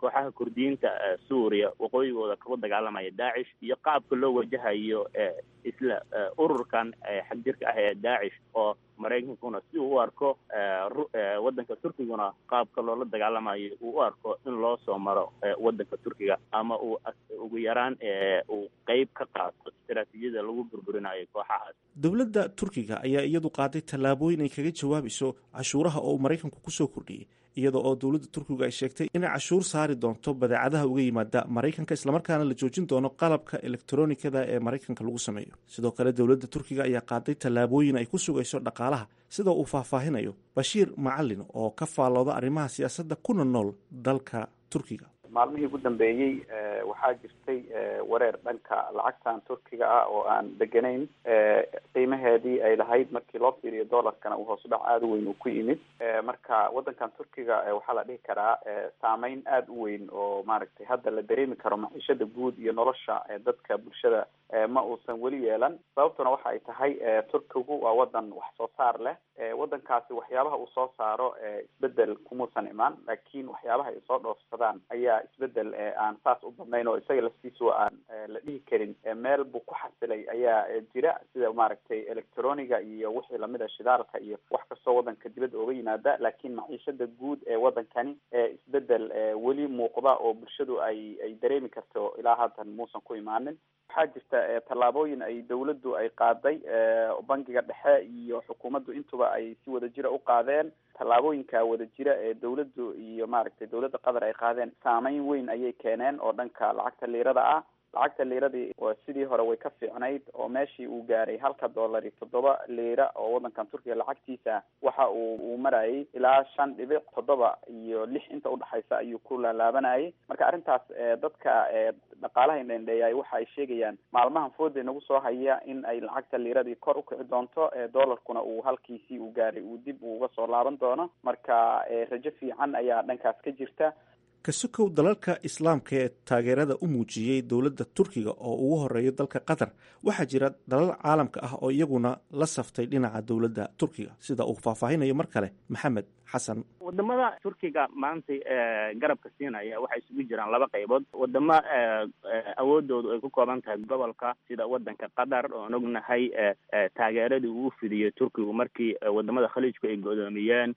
kooxaha kurdiyiinta suuriya waqooyigooda kagu dagaalamaya daacish iyo qaabka loo wajahayo isla ururkan xagjirka ah ee daacish oo maraykankuna si uu u arko waddanka turkiguna qaabka loola dagaalamayo uu u arko in loo soo maro waddanka turkiga ama uu ugu yaraan uu qeyb ka qaato istaraatiijiyada lagu burburinayo kooxahaas dowladda turkiga ayaa iyadu qaaday tallaabooyin ay kaga jawaabayso cashuuraha oo maraykanku kusoo kordhiyey iyada oo dowladda turkiga ay sheegtay inay cashuur saari doonto badeecadaha uga yimaada maraykanka islamarkaana la joojin doono qalabka elektronikada ee maraykanka lagu sameeyo sidoo kale dowladda turkiga ayaa qaaday tallaabooyin ay ku sugayso dhaqaalaha sida uu faahfaahinayo bashiir macalin oo ka faallooda arrimaha siyaasadda kuna nool dalka turkiga maalmihii ugu dambeeyey waxaa jirtay wareer dhanka lacagtan turkiga ah oo aan deganayn qiimaheedii ay lahayd markii loo fiiriyo dollarkana uu hoos u dhac aada u weyn uu ku yimid marka waddankan turkiga waxaa la dhihi karaa saameyn aada u weyn oo maaragtay hadda la dareemi karo maciishada guud iyo nolosha dadka bulshada ma uusan weli yeelan sababtuna waxa ay tahay turkigu waa wadan wax soo saar leh waddankaasi waxyaabaha uu soo saaro isbedel kumuusan imaan laakiin waxyaabaha ay soo dhoofsadaan ayaa isbedel aan saas u badnayn oo isaga laftiisu aan la dhihi karin meel buu ku xasilay ayaa jira sida maaragtay electroniga iyo wixii lamid a shidaalka iyo wax kastoo waddanka dibadda ooga yimaada laakiin maciishada guud ee waddankani isbedel weli muuqda oo bulshadu ay ay dareemi karto ilaa haatan muusan ku imaanin waxaa jirta tallaabooyin ay dawladdu ay qaaday bangiga dhexe iyo xukuumaddu intuba ay si wadajira u qaadeen tallaabooyinka wadajira ee dawladdu iyo maaragtay dawladda qatar ay qaadeen saameyn weyn ayay keeneen oo dhanka lacagta liirada ah lacagta liiradii sidii hore way ka fiicnayd oo meeshii uu gaaray halka dollar iyo toddoba liira oo waddankan turkiga lacagtiisa waxa uu uu marayay ilaa shan dhibic toddoba iyo lix inta udhexaysa ayuu ku laalaabanayay marka arrintaas dadka dhaqaalaha indhendheeyay waxa ay sheegayaan maalmahan fooda nagu soo haya in ay lacagta liiradii kor ukici doonto dollarkuna uu halkiisii uu gaaray uu dib uga soo laaban doono marka rajo fiican ayaa dhankaas ka jirta kasukow dalalka islaamka ee taageerada u muujiyey dowladda turkiga oo ugu horeeyo dalka qatar waxaa jira dalal caalamka ah oo iyaguna la saftay dhinaca dowladda turkiga sida uu faahfaahinayo mar kale maxamed xasan wadamada turkiga maanta garabka siinaya waxay isugu jiraan laba qaybood wadamo awoodoodu ay ku kooban tahay gobolka sida wadanka qatar oon ognahay taageeradii uu fidiyey turkigu markii wadamada khaliijku ay godoomiyeen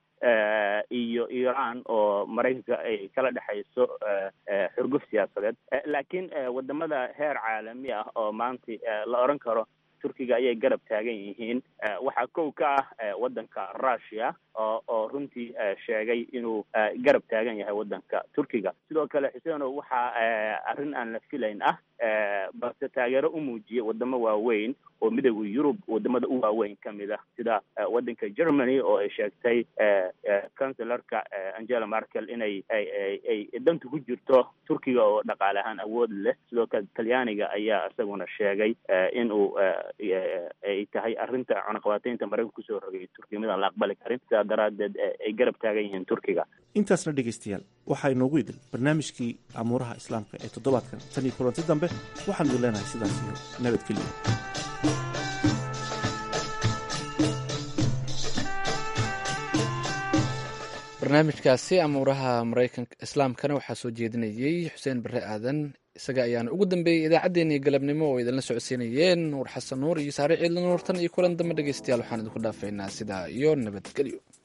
iyo iran oo maraykanka ay kala dhexayso xurguf siyaasadeed laakiin wadamada heer caalami ah oo maanta la oran karo turkiga ayay garab taagan yihiin waxaa kow ka ah wadanka russia oo oo runtii sheegay inuu garab taagan yahay wadanka turkiga sidoo kale xuseeno waxaa arrin aan la filayn ah balse taageero u muujiyay wadamo waaweyn oo midooda yurub wadamada u waaweyn ka mid ah sida wadanka germany oo ay sheegtay cancellarka angela merkel inay ay danta ku jirto turkiga oo dhaqaale ahaan awood leh sidoo kale talyaaniga ayaa isaguna sheegay in uu ay tahay arrinta cunaqabateynta maraykanka kusoo rogay turkiga midaan la aqbali karin sidaa daraadeed ay garab taagan yihiin turkiga intaasna dhegaystayaal waxaa inoogu idil barnaamijkii amuuraha islaamka ee toddobaadkan tan iyo kulanti dambe waxaan idin leenahay sidaas iyo nabadgelyo barnaamijkaasi amuuraha maraykanka islaamkana waxaa soo jeedinayey xuseen bare aadan isaga ayaana ugu dambeeyey idaacaddeenii galabnimo oo idinla socodsiinayeen nuur xasan nuur iyo saare ciidla nuurtan iyo kulan dambe dhegeystayaal waxaan idinku dhaafaynaa sidaa iyo nabadgelyo